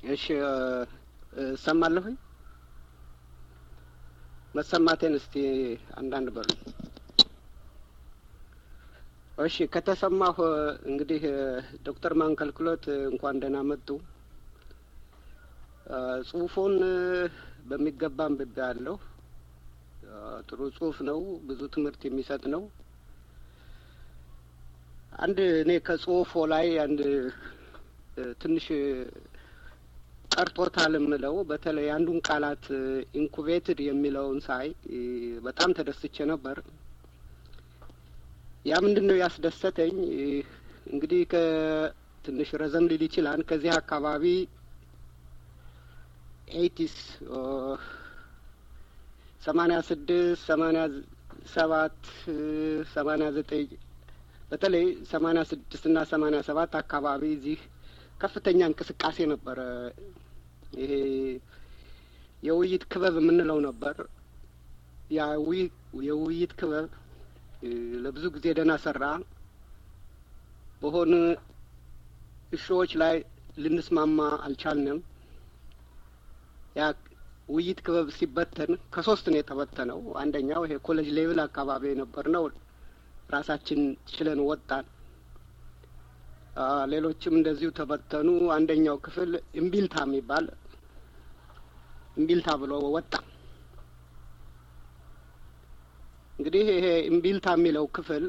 እሺ እሰማለሁኝ። መሰማቴን እስቲ አንዳንድ በሉ። እሺ ከተሰማሁ እንግዲህ ዶክተር ማንከልክሎት እንኳን ደህና መጡ። ጽሁፉን በሚገባ አንብቤያለሁ። ጥሩ ጽሁፍ ነው። ብዙ ትምህርት የሚሰጥ ነው። አንድ እኔ ከጽሁፎ ላይ አንድ ትንሽ ቀርቶታል የምለው በተለይ አንዱን ቃላት ኢንኩቤትድ የሚለውን ሳይ በጣም ተደስቼ ነበር። ያ ምንድን ነው ያስደሰተኝ? እንግዲህ ከትንሽ ረዘም ሊል ይችላል። ከዚህ አካባቢ ኤይቲስ ሰማኒያ ስድስት ሰማኒያ ሰባት ሰማኒያ ዘጠኝ በተለይ ሰማኒያ ስድስት እና ሰማኒያ ሰባት አካባቢ እዚህ ከፍተኛ እንቅስቃሴ ነበረ። ይሄ የውይይት ክበብ የምንለው ነበር። ያ የውይይት ክበብ ለብዙ ጊዜ ደህና ሰራ። በሆኑ እሾዎች ላይ ልንስማማ አልቻልንም። ያ ውይይት ክበብ ሲበተን ከሶስት ነው የተበተነው። አንደኛው ይሄ ኮሌጅ ሌቭል አካባቢ የነበር ነው። ራሳችን ችለን ወጣን። ሌሎችም እንደዚሁ ተበተኑ። አንደኛው ክፍል እምቢልታ የሚባል እምቢልታ ብሎ ወጣ። እንግዲህ ይሄ እምቢልታ የሚለው ክፍል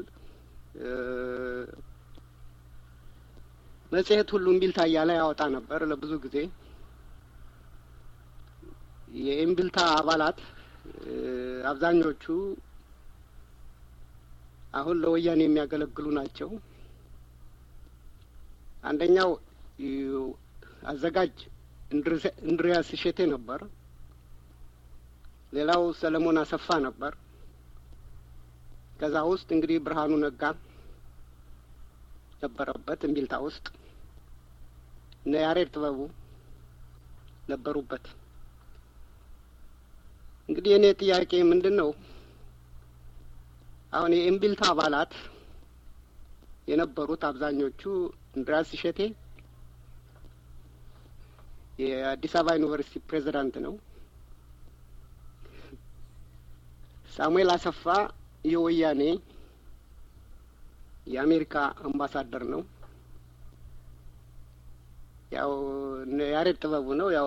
መጽሔት ሁሉ እምቢልታ እያለ ያወጣ ነበር ለብዙ ጊዜ። የእምቢልታ አባላት አብዛኞቹ አሁን ለወያኔ የሚያገለግሉ ናቸው። አንደኛው አዘጋጅ እንድሪያስ እሸቴ ነበር። ሌላው ሰለሞን አሰፋ ነበር። ከዛ ውስጥ እንግዲህ ብርሃኑ ነጋ ነበረበት እምቢልታ ውስጥ እነ ያሬድ ጥበቡ ነበሩበት። እንግዲህ የእኔ ጥያቄ ምንድን ነው? አሁን የእምቢልታ አባላት የነበሩት አብዛኞቹ እንድሪያስ እሸቴ የአዲስ አበባ ዩኒቨርሲቲ ፕሬዚዳንት ነው። ሳሙኤል አሰፋ የወያኔ የአሜሪካ አምባሳደር ነው። ያው ያሬድ ጥበቡ ነው። ያው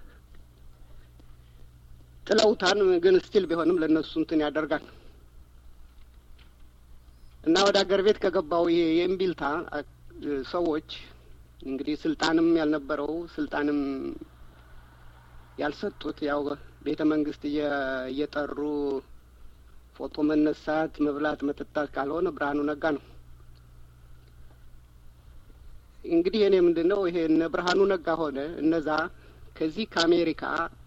ጥለውታን ግን ስቲል ቢሆንም ለእነሱ እንትን ያደርጋል እና ወደ ሀገር ቤት ከገባው ይሄ የእምቢልታ ሰዎች እንግዲህ ስልጣንም ያልነበረው ስልጣንም ያልሰጡት ያው ቤተ መንግስት እየጠሩ ፎቶ መነሳት፣ መብላት፣ መጠጣት ካልሆነ ብርሃኑ ነጋ ነው። እንግዲህ እኔ ምንድን ነው ይሄ እነ ብርሃኑ ነጋ ሆነ እነዛ ከዚህ ከአሜሪካ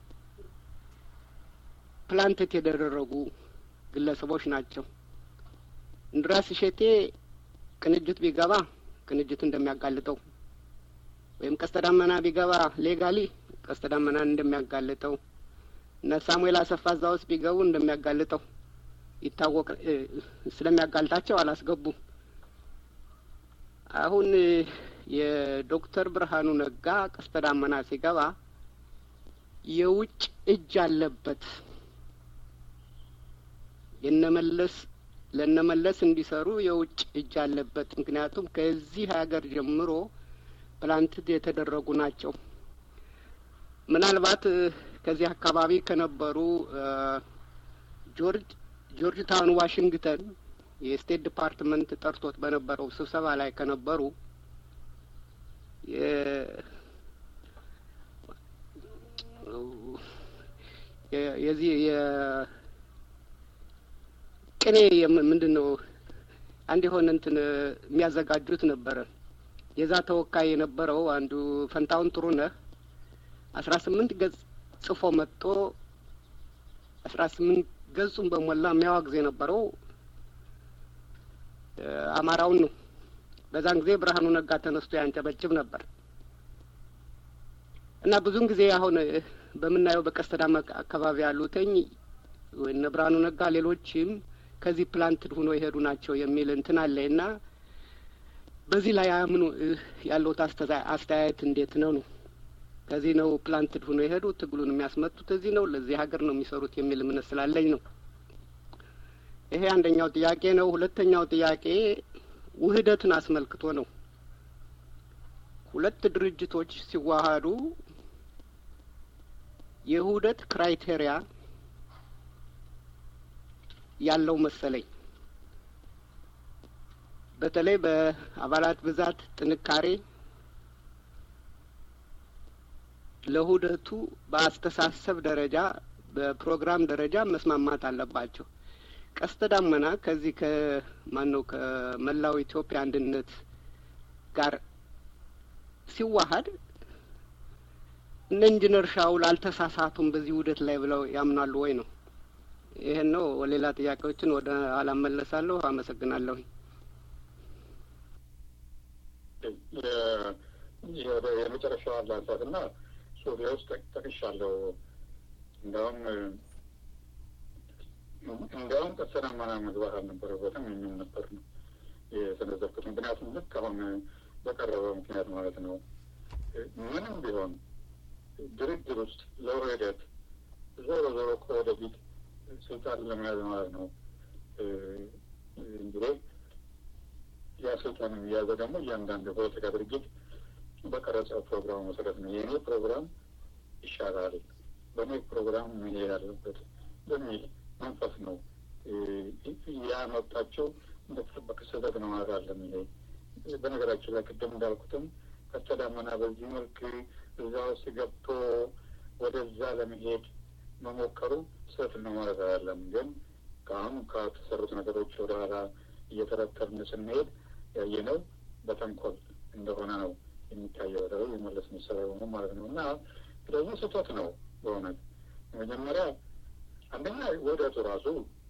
ፕላንትት የተደረጉ ግለሰቦች ናቸው። እንድራስ እሸቴ ቅንጅት ቢገባ ቅንጅት እንደሚያጋልጠው ወይም ቀስተ ዳመና ቢገባ ሌጋሊ ቀስተ ዳመናን እንደሚያጋልጠው እነ ሳሙኤል አሰፋ እዛ ውስጥ ቢገቡ እንደሚያጋልጠው ይታወቅ ስለሚያጋልጣቸው አላስገቡም። አሁን የዶክተር ብርሃኑ ነጋ ቀስተ ዳመና ሲገባ የውጭ እጅ አለበት የነመለስ ለነመለስ እንዲሰሩ የውጭ እጅ አለበት። ምክንያቱም ከዚህ ሀገር ጀምሮ ፕላንትድ የተደረጉ ናቸው። ምናልባት ከዚህ አካባቢ ከነበሩ ጆርጅ ጆርጅ ታውን ዋሽንግተን የስቴት ዲፓርትመንት ጠርቶት በነበረው ስብሰባ ላይ ከነበሩ የዚህ ቅኔ ምንድን ነው አንድ የሆነ እንትን የሚያዘጋጁት ነበረ። የዛ ተወካይ የነበረው አንዱ ፈንታውን ጥሩነህ አስራ ስምንት ገጽ ጽፎ መጥቶ አስራ ስምንት ገጹን በሞላ የሚያዋግዝ የነበረው አማራውን ነው። በዛን ጊዜ ብርሃኑ ነጋ ተነስቶ ያንጨበጭብ ነበር እና ብዙን ጊዜ አሁን በምናየው በቀስተ ዳመና አካባቢ ያሉትኝ እነ ብርሃኑ ነጋ ሌሎችም ከዚህ ፕላንትድ ሆኖ የሄዱ ናቸው የሚል እንትን አለ እና በዚህ ላይ አምኑ ያለውት አስተያየት እንዴት ነው ነው? ከዚህ ነው ፕላንትድ ሆኖ የሄዱ ትግሉን የሚያስመጡት እዚህ ነው፣ ለዚህ ሀገር ነው የሚሰሩት የሚል እምነት ስላለኝ ነው። ይሄ አንደኛው ጥያቄ ነው። ሁለተኛው ጥያቄ ውህደትን አስመልክቶ ነው። ሁለት ድርጅቶች ሲዋሃዱ የውህደት ክራይቴሪያ ያለው መሰለኝ። በተለይ በአባላት ብዛት፣ ጥንካሬ ለውህደቱ በአስተሳሰብ ደረጃ በፕሮግራም ደረጃ መስማማት አለባቸው። ቀስተ ዳመና ከዚህ ከማን ነው ከመላው ኢትዮጵያ አንድነት ጋር ሲዋሀድ እነ ኢንጂነር ሻውል አልተሳሳቱም በዚህ ውህደት ላይ ብለው ያምናሉ ወይ ነው? ይህን ነው። ሌላ ጥያቄዎችን ወደ ኋላ መለሳለሁ። አመሰግናለሁ። የመጨረሻው አላንሳት እና ሱሪያ ውስጥ ጠቅሻለሁ። እንዲያውም እንዲያውም ቀስተ ደመና መግባት አልነበረበትም የሚል ነበር ነው የሰነዘርኩት። ምክንያቱም ልክ አሁን በቀረበው ምክንያት ማለት ነው ምንም ቢሆን ድርድር ውስጥ ለውህደት ዞሮ ዞሮ ከወደፊት ስልጣን ለመያዝ ማለት ነው እንግዲህ ያ ስልጣን የሚያዘ ደግሞ እያንዳንዱ የፖለቲካ ድርጅት በቀረጸው ፕሮግራም መሰረት ነው። የእኔ ፕሮግራም ይሻላል፣ በእኔ ፕሮግራም መሄድ ያለበት በሚል መንፈስ ነው ያመጣቸው። እንደተጠበቀ ስህተት ነው ማለት አለም። ይሄ በነገራችን ላይ ቅድም እንዳልኩትም ቀስተ ደመና በዚህ መልክ እዛ ውስጥ ገብቶ ወደዛ ለመሄድ መሞከሩ ስህተት ነው ማለት አይደለም። ግን ከአሁን ከተሰሩት ነገሮች ወደ ኋላ እየተረተርን ስንሄድ ያየነው በተንኮል እንደሆነ ነው የሚታየው። ደ የመለስ መሰሪያ ሆኑ ማለት ነው። እና ስለዚህ ስህተት ነው በእውነት መጀመሪያ አንደኛ ውህደቱ ራሱ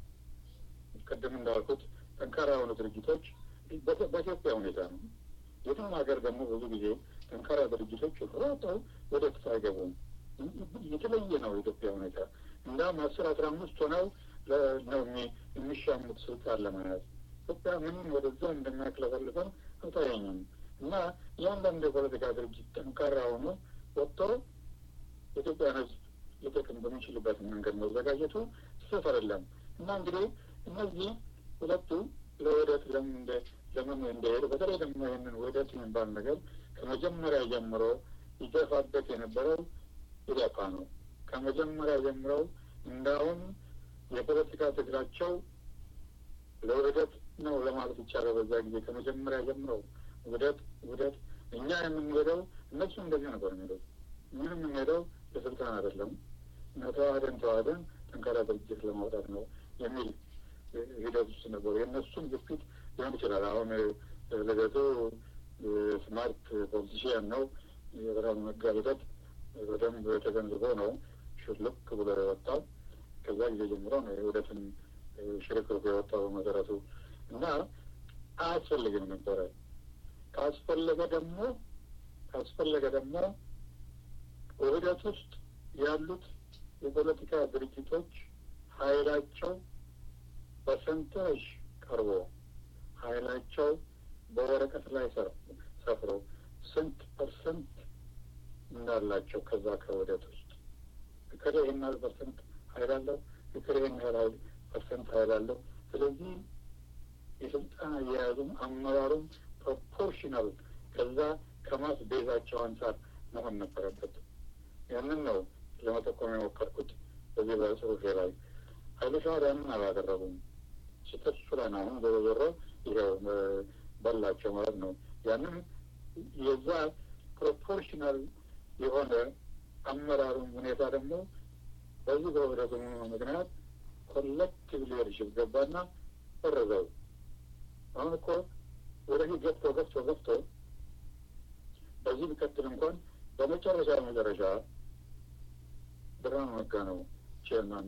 ቅድም እንዳልኩት ጠንካራ የሆኑ ድርጅቶች በኢትዮጵያ ሁኔታ ነው። የትም ሀገር ደግሞ ብዙ ጊዜ ጠንካራ ድርጅቶች ሮጠው ወደፊት አይገቡም። የተለየ ነው የኢትዮጵያ ሁኔታ። እንዳውም አስር አስራ አምስት ሆነው ነው የሚሻሙት ስልጣን ለመያዝ። ኢትዮጵያ ምንም ወደዛ እንደሚያክለፈልፈን አልታየኝም። እና እያንዳንዱ የፖለቲካ ድርጅት ጠንካራ ሆኖ ወጥቶ የኢትዮጵያን ሕዝብ ሊጠቅም በሚችልበት መንገድ መዘጋጀቱ ስህተት አይደለም። እና እንግዲህ እነዚህ ሁለቱ ለውህደት ለምን ለምን እንደሄዱ በተለይ ደግሞ ይህንን ውህደት የሚባል ነገር ከመጀመሪያ ጀምሮ ይገፋበት የነበረው ኢዴፓ ነው። ከመጀመሪያ ጀምረው እንዳውም የፖለቲካ ትግላቸው ለውህደት ነው ለማለት ይቻላል። በዛ ጊዜ ከመጀመሪያ ጀምረው ውህደት ውህደት፣ እኛ የምንሄደው እነሱ እንደዚህ ነበር የሚሄደው። ምን የምንሄደው ለስልጣን አይደለም፣ ተዋህደን ተዋህደን ጠንካራ ድርጅት ለማውጣት ነው የሚል ሂደት ውስጥ ነበሩ። የእነሱም ግፊት ሊሆን ይችላል። አሁን ልደቱ ስማርት ፖለቲሽያን ነው። የብርሃኑ ነጋ ሂደት በደንብ ተገንዝቦ ነው ሽልክ ብሎ የወጣው። ከዛ ጊዜ ጀምሮ ነው የውህደትን ሽርክርኩ የወጣው በመሰረቱ እና አያስፈልግም ነበረ። ካስፈለገ ደግሞ ካስፈለገ ደግሞ ውህደት ውስጥ ያሉት የፖለቲካ ድርጅቶች ኃይላቸው በሰንጠረዥ ቀርቦ ኃይላቸው በወረቀት ላይ ሰፍሮ ስንት ፐርሰንት እንዳላቸው ከዛ ከውህደት ውስጥ እከሌ ይህን ያህል ፐርሰንት ኃይል አለው፣ እከሌ ይህን ያህል ፐርሰንት ኃይል አለው። ስለዚህ የስልጣን አያያዙም አመራሩም ፕሮፖርሽናል ከዛ ከማስ ቤዛቸው አንጻር መሆን ነበረበት። ያንን ነው ለመጠቆም የሞከርኩት በዚህ በጽሁፌ ላይ። ኃይለ ሻዕቢያ ያንን አላደረጉም። ስህተት እሱ ላይ ነው። አሁን ዞሮ ዞሮ ይኸው በላቸው ማለት ነው። ያንን የዛ ፕሮፖርሽናል የሆነ አመራሩን ሁኔታ ደግሞ በዚህ በህብረቱ ምክንያት ኮሌክቲቭ ሊደርሽፕ ገባና ፈረዘው። አሁን እኮ ወደፊት ገፍቶ ገፍቶ ገፍቶ በዚህ ቢቀጥል እንኳን በመጨረሻ መጨረሻ ብርሃኑ ነጋ ነው ቼርማን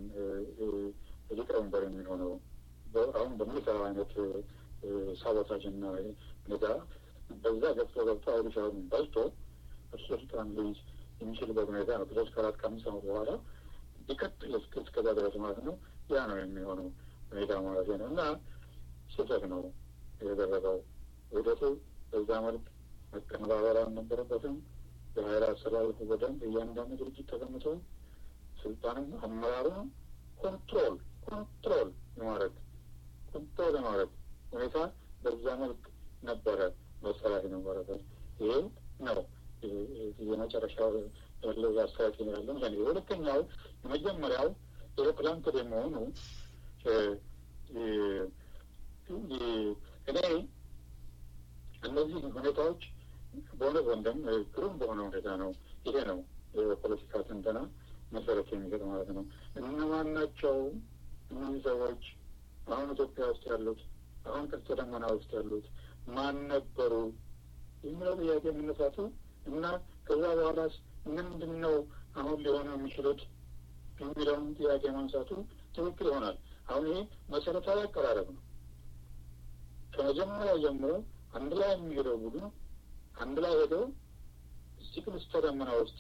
ሊቀመንበር የሚሆነው አሁን በሚሰራው አይነት ሳቦታጅ እና ሁኔታ በዛ ገብቶ ገብቶ አውዲሻውን በልቶ እርሱ ስልጣን ሊይዝ የሚችልበት ሁኔታ ነው። ከሶስት ከአራት ከአምስት ዓመት በኋላ ሊቀጥል እስከዛ ድረስ ማለት ነው። ያ ነው የሚሆነው ሁኔታ ማለት ነው እና ስህተት ነው የተደረገው። ውህደቱ በዛ መልክ መቀነባበር አልነበረበትም። የሀይል አሰላለፉ በደንብ እያንዳንዱ ድርጅት ተቀምጦ ስልጣንም አመራሩን ኮንትሮል ኮንትሮል የማድረግ ኮንትሮል የማድረግ ሁኔታ በዛ መልክ ነበረ መሰራት የነበረበት። ይሄ ነው የመጨረሻው ያለው አስተያየት ያለን። ሁለተኛው የመጀመሪያው ኤሮፕላን ክድ መሆኑ እኔ እነዚህ ሁኔታዎች በእውነት ወንድም ግሩም በሆነ ሁኔታ ነው። ይሄ ነው የፖለቲካ ትንተና መሰረት የሚሰጥ ማለት ነው። እነማን ናቸው እነዚህ ሰዎች አሁን ኢትዮጵያ ውስጥ ያሉት አሁን ቀስተ ደመና ውስጥ ያሉት ማን ነበሩ የሚለው ጥያቄ የምነሳቱ እና ከዛ በኋላስ ምንድን ነው አሁን ሊሆኑ የሚችሉት የሚለውን ጥያቄ ማንሳቱ ትክክል ይሆናል። አሁን ይሄ መሰረታዊ አቀራረብ ነው። ከመጀመሪያ ጀምሮ አንድ ላይ የሚሄደው ቡድን አንድ ላይ ሄደው እዚህ ቀስተ ደመና ውስጥ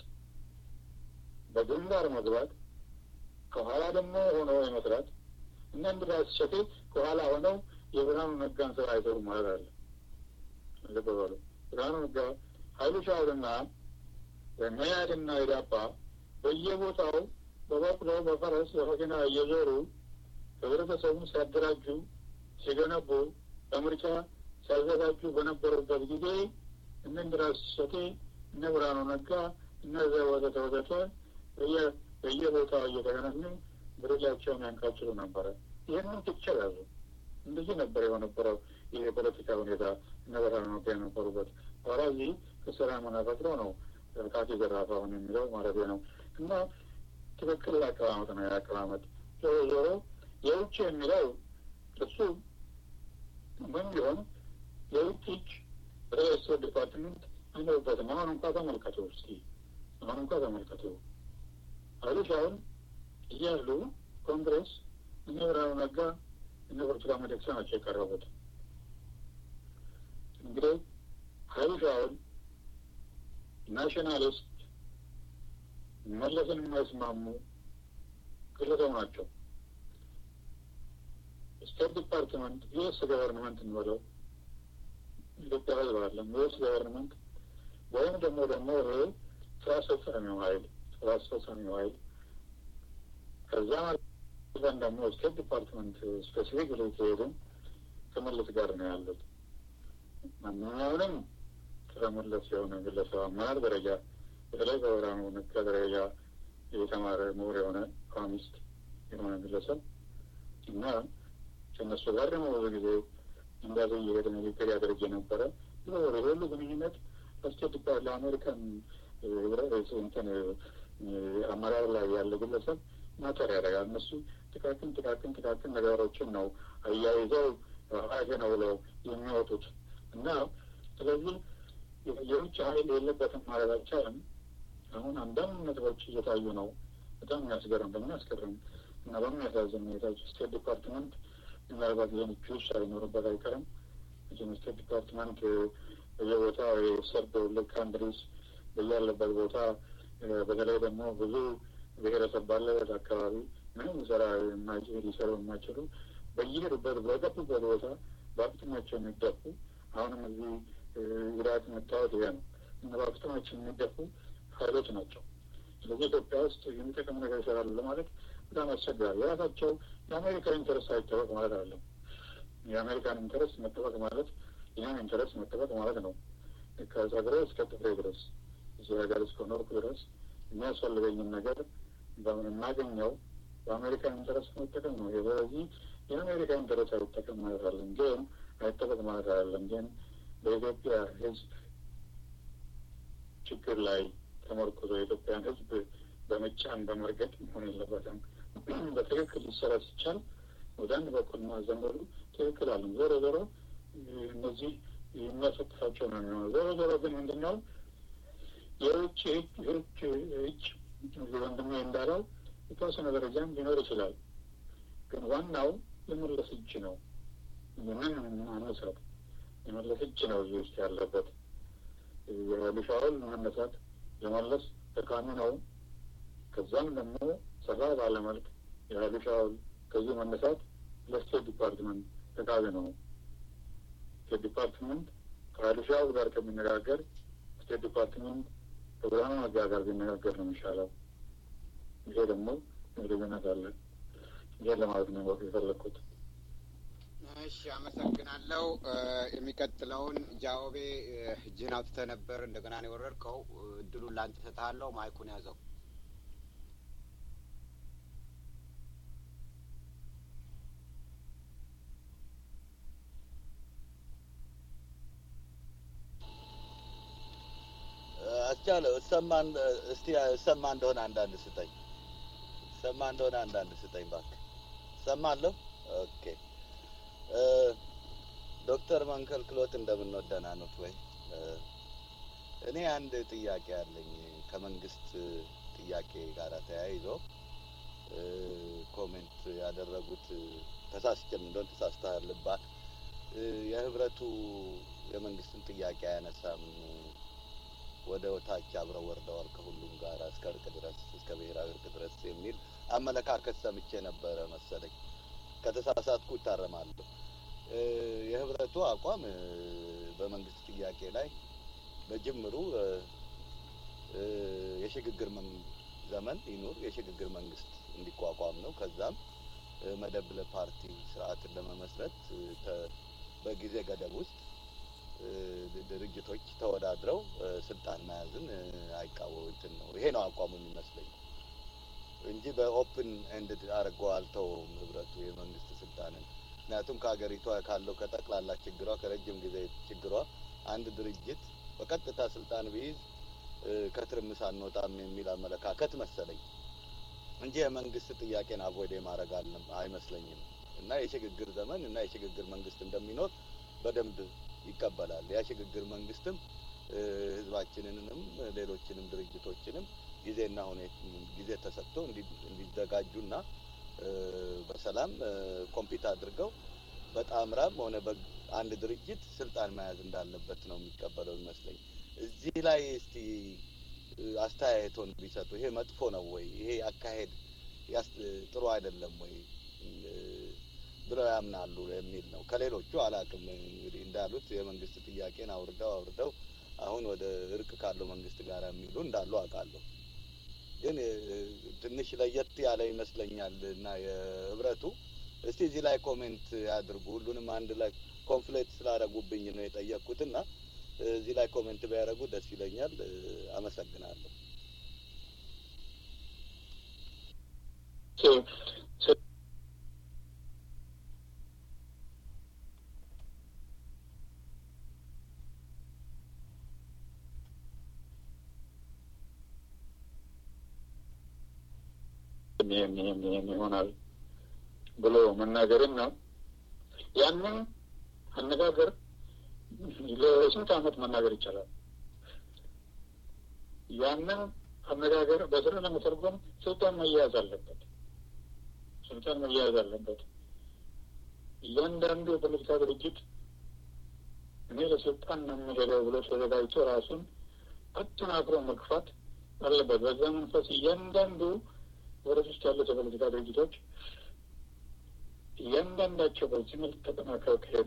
በግንባር መግባት ከኋላ ደግሞ ሆነው የመስራት እና እንድራስ ሸቴ ከኋላ ሆነው የብርሃኑ ነጋን ስራ አይሰሩ ማለት አለ። ልብ በሉ። ብርሃኑ ነጋ ኃይሉ ሻውልና መያድና ኢዳፓ በየቦታው በበቅሎ በፈረስ በመኪና እየዞሩ ህብረተሰቡን ሲያደራጁ ሲገነቡ ለምርጫ ሲያዘጋጁ በነበሩበት ጊዜ እነ እንድራስ ሸቴ እነ ብርሃኑ ነጋ እነዚያ ወዘተ ወዘተ በየቦታው እየተገናኙ ብርጃቸውን ያንቃጭሉ ነበረ። ይህንን ፒክቸር ያዙ። እንደዚህ ነበር የነበረው ይህ የፖለቲካ ሁኔታ እነ ብርሃኑ ነጋ የነበሩበት። ኋላ እዚህ ከስራ መናፈጥሮ ነው ካቴ ዘራፍ አሁን የሚለው ማለት ነው። እና ትክክል አቀማመጥ ነው የአቀማመጥ ዞሮ ዞሮ የውጭ የሚለው እሱ ምን ቢሆን የውጭ እጅ ሬስ ዲፓርትመንት አይኖርበትም። አሁን እንኳ ተመልከቱ እስኪ አሁን እንኳ ተመልከቱ ኃይሉ ሻውል እያሉ ኮንግሬስ እነ ብርሃኑ ነጋ እነ ብርቱካን ሚደቅሳ ናቸው የቀረቡት። እንግዲህ ኃይሉ ሻውል ናሽናሊስት መለስን የማይስማሙ ግለሰብ ናቸው። ስቴት ዲፓርትመንት ዩኤስ ገቨርንመንት እንበለው ኢትዮጵያ ህዝብ አለም ዩኤስ ገቨርንመንት ወይም ደግሞ ደግሞ ይሄ ስራ አስፈጻሚው ኃይል ስራ አስፈጻሚው ኃይል ከዛ ማለት ደግሞ ስቴት ዲፓርትመንት ስፔሲፊክ ላይ ከሄድን ከመለስ ጋር ነው ያሉት። ማንኛውንም ስለመለስ የሆነ ግለሰብ አመራር ደረጃ በተለይ በብርሃኑ ነጋ ደረጃ የተማረ ምሁር የሆነ ኢኮኖሚስት የሆነ ግለሰብ እና ከእነሱ ጋር ደግሞ ብዙ ጊዜ እንዳዘ እየሄደ ንግግር ያደርግ የነበረ ሁሉ ግንኙነት ለስቴት ዲፓርት ለአሜሪካን እንትን አመራር ላይ ያለ ግለሰብ ማተር ያደርጋል። እነሱ ጥቃቅን ጥቃቅን ጥቃቅን ነገሮችን ነው አያይዘው አገ ነው ብለው የሚወጡት እና ስለዚህ የውጭ ኃይል የለበትም ማለት አይቻልም። አሁን አንዳንድ ነጥቦች እየታዩ ነው። በጣም የሚያስገርም በሚያስገርም እና በሚያሳዝን ሁኔታ ስቴት ዲፓርትመንት ምናልባት ይህን ጁስ ሳይኖርበት አይቀርም። ስቴት ዲፓርትመንት በየቦታው የሰርድ ልክ ካንትሪስ በያለበት ቦታ በተለይ ደግሞ ብዙ ብሔረሰብ ባለበት አካባቢ ምንም ስራ ሊሰሩ የማይችሉ በየሄዱበት በገቡበት ቦታ በአፍጥማቸው የሚደፉ አሁንም እዚህ ጉዳት መታወት ይሄ ነው እና በአፍጥማቸው የሚደፉ ኃይሎች ናቸው። ስለዚህ ኢትዮጵያ ውስጥ የሚጠቅም ነገር ይሰራሉ ለማለት በጣም አስቸጋሪ። የራሳቸው የአሜሪካ ኢንተረስት አይጠበቅ ማለት አለ። የአሜሪካን ኢንተረስት መጠበቅ ማለት ይህን ኢንተረስት መጠበቅ ማለት ነው። ከጸጉሬ እስከ ጥፍሬ ድረስ እዚህ ሀገር እስከኖርኩ ድረስ የሚያስፈልገኝን ነገር የማገኘው በአሜሪካን ኢንተረስት መጠቀም ነው። ስለዚህ የአሜሪካ ኢንተረስት አይጠቀም ማለት አለም ግን አይጠበቅ ማለት አለም ግን በኢትዮጵያ ሕዝብ ችግር ላይ ተመርኩዞ የኢትዮጵያን ሕዝብ በመጫን በመርገጥ መሆን የለበትም። በትክክል ሊሰራ ሲቻል ወደ አንድ በኩል ማዘመሩ ትክክል አለም። ዞሮ ዞሮ እነዚህ የሚያሰጥፋቸው ነው የሚሆነው። ዞሮ ዞሮ ግን ምንድን ነው የውጭ ህግ እጅ ወንድሜ እንዳለው የተወሰነ ደረጃም ሊኖር ይችላል። ግን ዋናው የመለስ እጅ ነው። ምን አነሳት የመለስ እጅ ነው እዚህ ውስጥ ያለበት። የሻውል መነሳት የመለስ ጠቃሚ ነው። ከዛም ደግሞ ሰፋ ባለመልክ የሀይሉ ሻውል ከዚህ መነሳት ለስቴት ዲፓርትመንት ጠቃሚ ነው። ስቴት ዲፓርትመንት ከሀይሉ ሻውል ጋር ከሚነጋገር ስቴት ዲፓርትመንት ፕሮግራሙ መጋጋር ቢነጋገር ነው የሚሻለው። ይሄ ደግሞ ልዩነት አለ። ይሄን ለማለት ነው የፈለግኩት። እሺ፣ አመሰግናለሁ። የሚቀጥለውን ጃኦቤ እጅህን አውጥተህ ነበር፣ እንደገና ነው የወረድከው። እድሉን ላንተ እሰጥሃለሁ። ማይኩን ያዘው። አስቻለው እሰማ እስቲ እሰማ እንደሆነ አንዳንድ ስጠኝ። እሰማ እንደሆነ አንዳንድ ስጠኝ እባክህ። እሰማለሁ። ኦኬ ዶክተር መንከልክሎት እንደምንወደናኑት ወይ? እኔ አንድ ጥያቄ አለኝ ከመንግስት ጥያቄ ጋር ተያይዞ ኮሜንት ያደረጉት ተሳስቼም እንደሆን ተሳስተሃል ልባል የህብረቱ የመንግስትን ጥያቄ አያነሳም ወደ ታች አብረው ወርደዋል ከሁሉም ጋር እስከ እርቅ ድረስ እስከ ብሔራዊ እርቅ ድረስ የሚል አመለካከት ሰምቼ ነበረ መሰለኝ። ከተሳሳትኩ ይታረማለሁ። የህብረቱ አቋም በመንግስት ጥያቄ ላይ በጅምሩ የሽግግር ዘመን ይኑር፣ የሽግግር መንግስት እንዲቋቋም ነው። ከዛም መደብለ ፓርቲ ስርዓትን ለመመስረት በጊዜ ገደብ ውስጥ ድርጅቶች ተወዳድረው ስልጣን መያዝን አይቃወሙትን ነው። ይሄ ነው አቋሙ የሚመስለኝ እንጂ በኦፕን ኤንድ አድርጎ አልተውም ህብረቱ የመንግስት ስልጣንን። ምክንያቱም ከሀገሪቷ ካለው ከጠቅላላ ችግሯ ከረጅም ጊዜ ችግሯ አንድ ድርጅት በቀጥታ ስልጣን ቢይዝ ከትርምስ አንወጣም የሚል አመለካከት መሰለኝ እንጂ የመንግስት ጥያቄን አቮይድ ማድረግ አይመስለኝም። እና የሽግግር ዘመን እና የሽግግር መንግስት እንደሚኖር በደንብ ይቀበላል። ያ ሽግግር መንግስትም ህዝባችንንም ሌሎችንም ድርጅቶችንም ጊዜና ሁኔታ ጊዜ ተሰጥቶ እንዲዘጋጁና በሰላም ኮምፒት አድርገው በጣምራም ሆነ አንድ ድርጅት ስልጣን መያዝ እንዳለበት ነው የሚቀበለው ይመስለኝ። እዚህ ላይ እስቲ አስተያየቶን ቢሰጡ። ይሄ መጥፎ ነው ወይ? ይሄ አካሄድ ጥሩ አይደለም ወይ ብለው ያምናሉ የሚል ነው። ከሌሎቹ አላቅም እንግዲህ እንዳሉት የመንግስት ጥያቄን አውርደው አውርደው አሁን ወደ እርቅ ካለው መንግስት ጋር የሚሉ እንዳሉ አውቃለሁ። ግን ትንሽ ለየት ያለ ይመስለኛል እና የህብረቱ እስቲ እዚህ ላይ ኮሜንት ያድርጉ። ሁሉንም አንድ ላይ ኮንፍሌት ስላደረጉብኝ ነው የጠየቅኩትና እዚህ ላይ ኮሜንት ቢያደርጉ ደስ ይለኛል። አመሰግናለሁ። ይህም ይህም ይህም ይሆናል ብሎ መናገርና ያንን አነጋገር ለስንት ዓመት መናገር ይቻላል። ያንን አነጋገር በስራ ለመተርጎም ስልጣን መያያዝ አለበት። ስልጣን መያያዝ አለበት። እያንዳንዱ የፖለቲካ ድርጅት እኔ ለስልጣን ነው የሚሄደው ብሎ ተዘጋጅቶ ራሱን አጠናክሮ መግፋት አለበት። በዛ መንፈስ እያንዳንዱ ወደፊት ውስጥ ያሉት የፖለቲካ ድርጅቶች እያንዳንዳቸው በዚህ መልክ ተጠናክረው ከሄዱ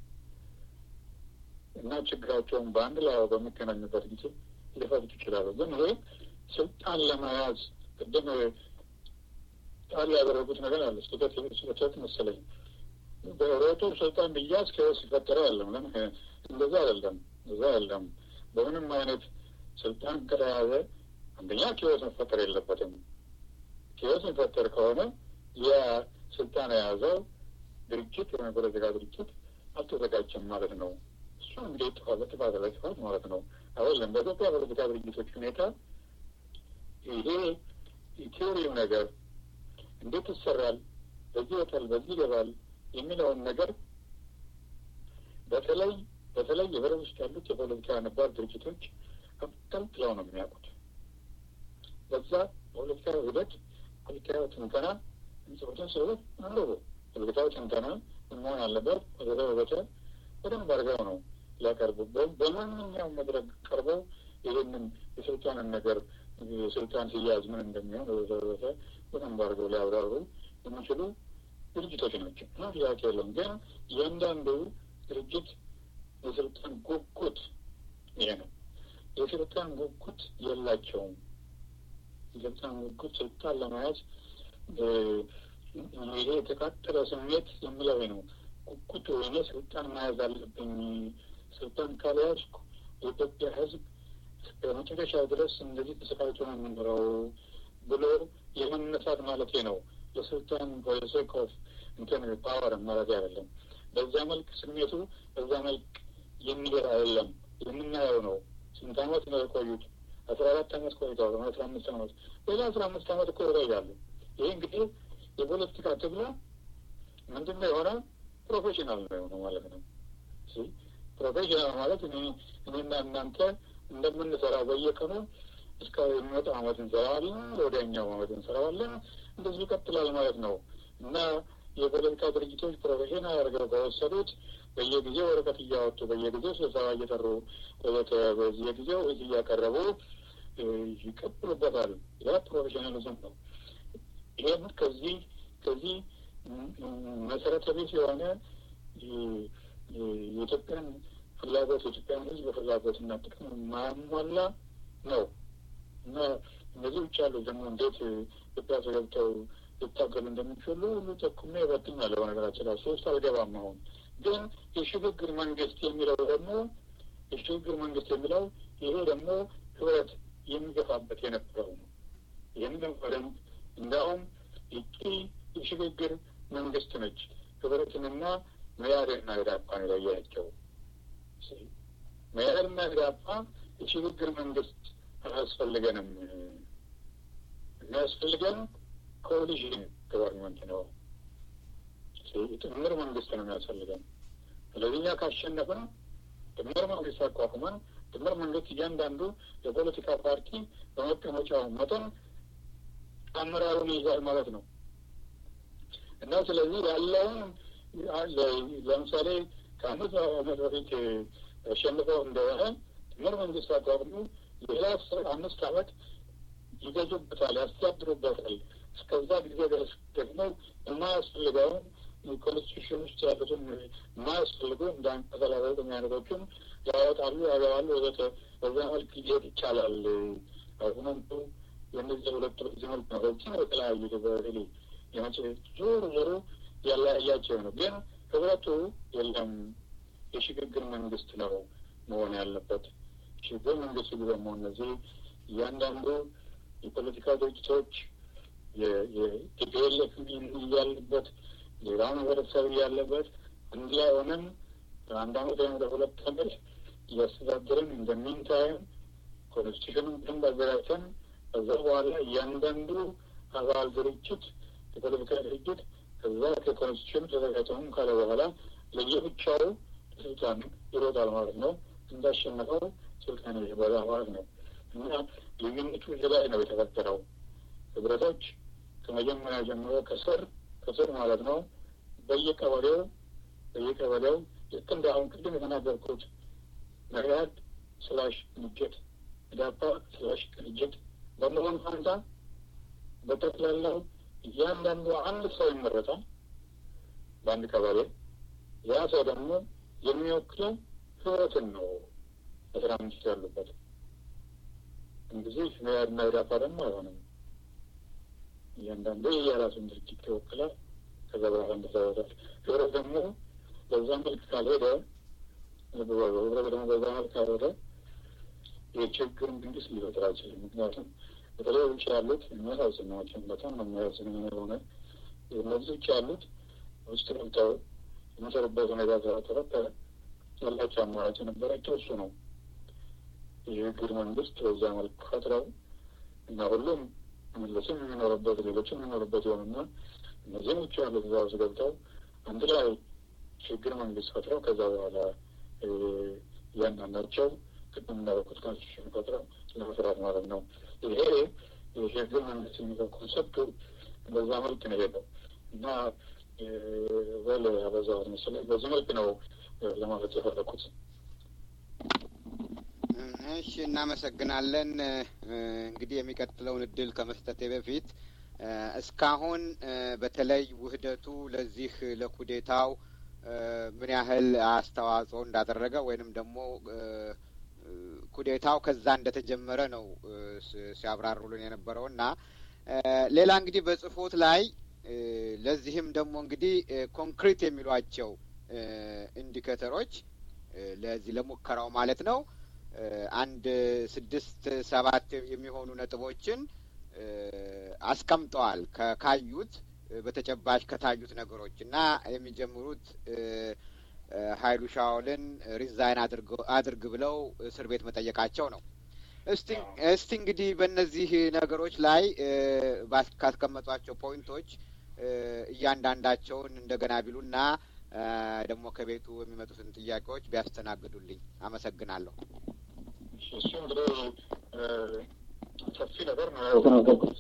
እና ችግራቸውን በአንድ ላይ በሚገናኙበት ጊዜ ሊፈቱት ይችላሉ። ግን ይሄ ስልጣን ለመያዝ ቅድም ቃል ያደረጉት ነገር አለ። ስህተት ስህተት መሰለኝ። በሮጡ ስልጣን ብያዝ ኬዎስ ይፈጠረ ያለም ግን እንደዛ አይደለም፣ እንደዛ አይደለም። በምንም አይነት ስልጣን ከተያዘ አንደኛ ኬዎስ መፈጠር የለበትም። ኬዎስ የሚፈጠር ከሆነ የስልጣን የያዘው ድርጅት ወይም ፖለቲካ ድርጅት አልተዘጋጀም ማለት ነው። እሱ እንግዲህ ጥፋት ጥፋት ላይ ጥፋት ማለት ነው። አይደለም በኢትዮጵያ ፖለቲካ ድርጅቶች ሁኔታ ይሄ የቴዎሪው ነገር እንዴት ይሰራል፣ በዚህ ይወጣል፣ በዚህ ይገባል የሚለውን ነገር በተለይ በተለይ የህብረት ውስጥ ያሉት የፖለቲካ ነባር ድርጅቶች አብጠልጥለው ነው የሚያውቁት። በዛ ፖለቲካዊ ሂደት ፖለቲካዊ ትንተና የሚጽፉትን ሰዎች አንብቡ። ፖለቲካዊ ትንተና መሆን አለበት ወዘተ ወዘተ በደንብ አድርገው ነው ሊያቀርቡ በማንኛውም መድረክ ቀርበው ይህንን የስልጣንን ነገር የስልጣን ሲያዝ ምን እንደሚሆን ወዘተ በደንብ አድርገው ሊያብራሩ የሚችሉ ድርጅቶች ናቸው እና ጥያቄ የለም። ግን እያንዳንዱ ድርጅት የስልጣን ጉጉት ይሄ ነው። የስልጣን ጉጉት የላቸውም። የስልጣን ጉጉት ስልጣን ለመያዝ ይሄ የተቃጠለ ስሜት የምለው ነው። ጉጉት ወይኔ ስልጣን መያዝ አለብኝ፣ ስልጣን ካልያዝኩ የኢትዮጵያ ሕዝብ በመጨረሻ ድረስ እንደዚህ ተሰቃይቶ ነው የምኖረው ብሎ የመነሳት ማለት ነው። ለስልጣን ፖለቲክ ኦፍ እንትን ፓወር ማለት አይደለም። በዛ መልክ ስሜቱ በዛ መልክ የሚሄድ አይደለም። የምናየው ነው። ስንት አመት ነው የቆዩት? አስራ አራት አመት ቆይተዋል። አስራ አምስት አመት ሌላ አስራ አምስት አመት እኮ ይቆያሉ። ይህ እንግዲህ የፖለቲካ ትግሉ ምንድን ነው የሆነ ፕሮፌሽናል ነው የሆነው ማለት ነው። ፕሮፌሽናል ማለት እኔ እኔና እናንተ እንደምንሰራው በየቀኑ እስከ የሚመጣው አመት እንሰራዋለን፣ ወዲያኛው አመት እንሰራዋለን። እንደዚህ ይቀጥላል ማለት ነው እና የፖለቲካ ድርጅቶች ፕሮፌሽናል አድርገው ከወሰዱት በየጊዜው ወረቀት እያወጡ በየጊዜው ስብሰባ እየጠሩ ወዘተ በየጊዜው ህዝብ እያቀረቡ ይቀጥሉበታል። ያ ፕሮፌሽናሊዝም ነው። ይህም ከዚህ ከዚህ መሰረተ ቢስ የሆነ የኢትዮጵያን ፍላጎት የኢትዮጵያን ህዝብ ፍላጎት እና ጥቅም ማሟላ ነው እና እነዚህ ውጭ ያሉ ደግሞ እንዴት ኢትዮጵያ ተገብተው ሊታገሉ እንደሚችሉ ሁሉ ጠቁሜ ይበትኛለሁ። በነገራችን ላይ ሶስት አልገባም። አሁን ግን የሽግግር መንግስት የሚለው ደግሞ የሽግግር መንግስት የሚለው ይሄ ደግሞ ህብረት የሚገፋበት የነበረው ነው። ይህንን በደንብ እንዲያውም ይቺ የሽግግር መንግስት ነች ህብረትንና መያድና ኢዳፓን የለያቸው። መያድና ኢዳፓ የሽግግር መንግስት አያስፈልገንም የሚያስፈልገን ኮሊዥን ገቨርንመንት ነው። ጥምር መንግስት ነው የሚያስፈልገን። ስለዚህ እኛ ካሸነፍን ጥምር መንግስት አቋቁመን ጥምር መንግስት እያንዳንዱ የፖለቲካ ፓርቲ በመቀመጫው መጠን አመራሩን ይይዛል ማለት ነው እና ስለዚህ ያለውን ለምሳሌ ከአመት አመት በፊት አሸንፈው እንደሆነ ጥምር መንግስት አቋቁሞ ሌላ አምስት አመት ይገዙበታል፣ ያስተዳድሩበታል። እስከዛ ጊዜ ድረስ ደግሞ የማያስፈልገውን ኮንስቲቱሽን ውስጥ ያሉትን የማያስፈልጉ እንደ አንቀጽ ሰላሳ ዘጠኝ አይነቶችን ያወጣሉ፣ ያገባሉ ወዘተ። በዛ መልክ ሊሄድ ይቻላል። አርጉመንቱ የእነዚህ ሁለቱ በዚህ መልክ ነው። በዚህ ነው የተለያዩ በሌ የመጭ ዞሮ ዞሮ ያለያያቸው ነው። ግን ህብረቱ የለም የሽግግር መንግስት ነው መሆን ያለበት። ሽግግር መንግስት ደግሞ እነዚህ እያንዳንዱ የፖለቲካ ድርጅቶች የቲፒኤልኤፍ ያለበት ሌላው ህብረተሰብ ያለበት እንዲህ ሆነን አንድ አመት ወይም ሁለት አመት እያስተዳደርን እንደሚንታይም ኮንስቲቱሽኑን በደንብ አዘጋጅተን ከዛ በኋላ እያንዳንዱ አባል ድርጅት የፖለቲካ ድርጅት ከዛ ከኮንስቲቱሽኑ ተዘጋጅተውም ካለ በኋላ ለየብቻው ስልጣን ይሮጣል ማለት ነው። እንዳሸነፈው ስልጣን ይበላ ማለት ነው እና ልዩነቱ እዚህ ላይ ነው የተፈጠረው። ህብረቶች ከመጀመሪያ ጀምሮ ከስር ከስር ማለት ነው በየቀበሌው በየቀበሌው ልክ እንደ አሁን ቅድም የተናገርኩት መሪያድ ስላሽ ቅንጅት ኢዳፓ ስላሽ ቅንጅት በመሆን ፋንታ በጠቅላላው እያንዳንዱ አንድ ሰው ይመረጣል በአንድ ቀበሌ። ያ ሰው ደግሞ የሚወክለው ህብረትን ነው አስራ አምስት ያሉበት እንግዲህ መያድና ኢዳፓ ደግሞ አይሆንም። እያንዳንዱ የራሱን ድርጅት ይወክላል። ከዛ በኋላ እንደዛወታል ህብረት ደግሞ በዛ መልክ ካልሄደ ህብረት ደግሞ በዛ መልክ ካልሄደ የችግር መንግስት ሊፈጥር አይችልም። ምክንያቱም በተለይ ውጭ ያሉት የሚያሳዝን ናቸው። በጣም ነው የሚያሳዝን የሆነ እነዚህ ውጭ ያሉት ውስጥ ገብተው የመሰሩበት ሁኔታ ስለተፈጠረ ያላቸው አማራጭ የነበራቸው እሱ ነው። የሽግግር መንግስት በዛ መልክ ፈጥረው እና ሁሉም መለስም የሚኖርበት ሌሎችም የሚኖርበት የሆኑና እነዚህም ውጭ ያሉት እዛ ውስጥ ገብተው አንድ ላይ ሽግግር መንግስት ፈጥረው ከዛ በኋላ እያንዳንዳቸው ቅድም እንዳደረኩት ኮንስቲቱሽን ፈጥረው ለመስራት ማለት ነው። ይሄ የሽግግር መንግስት የሚለው ኮንሰፕቱ በዛ መልክ ነው የሄደው እና በል ያበዛሁት መሰለኝ። በዚህ መልክ ነው ለማለት የፈለኩት። እሺ፣ እናመሰግናለን። እንግዲህ የሚቀጥለውን እድል ከመስጠቴ በፊት እስካሁን በተለይ ውህደቱ ለዚህ ለኩዴታው ምን ያህል አስተዋጽኦ እንዳደረገ ወይንም ደግሞ ኩዴታው ከዛ እንደተጀመረ ነው ሲያብራሩልን የነበረው እና ሌላ እንግዲህ በጽሁፎት ላይ ለዚህም ደግሞ እንግዲህ ኮንክሪት የሚሏቸው ኢንዲኬተሮች ለዚህ ለሙከራው ማለት ነው አንድ ስድስት ሰባት የሚሆኑ ነጥቦችን አስቀምጠዋል ከካዩት በተጨባጭ ከታዩት ነገሮች እና የሚጀምሩት ሀይሉ ሻውልን ሪዛይን አድርግ ብለው እስር ቤት መጠየቃቸው ነው። እስቲ እስቲ እንግዲህ በእነዚህ ነገሮች ላይ ካስቀመጧቸው ፖይንቶች እያንዳንዳቸውን እንደገና ቢሉና ደግሞ ከቤቱ የሚመጡትን ጥያቄዎች ቢያስተናግዱልኝ አመሰግናለሁ። እሱ እንግዲህ ሰፊ ነገር ነው የተናገርኩት።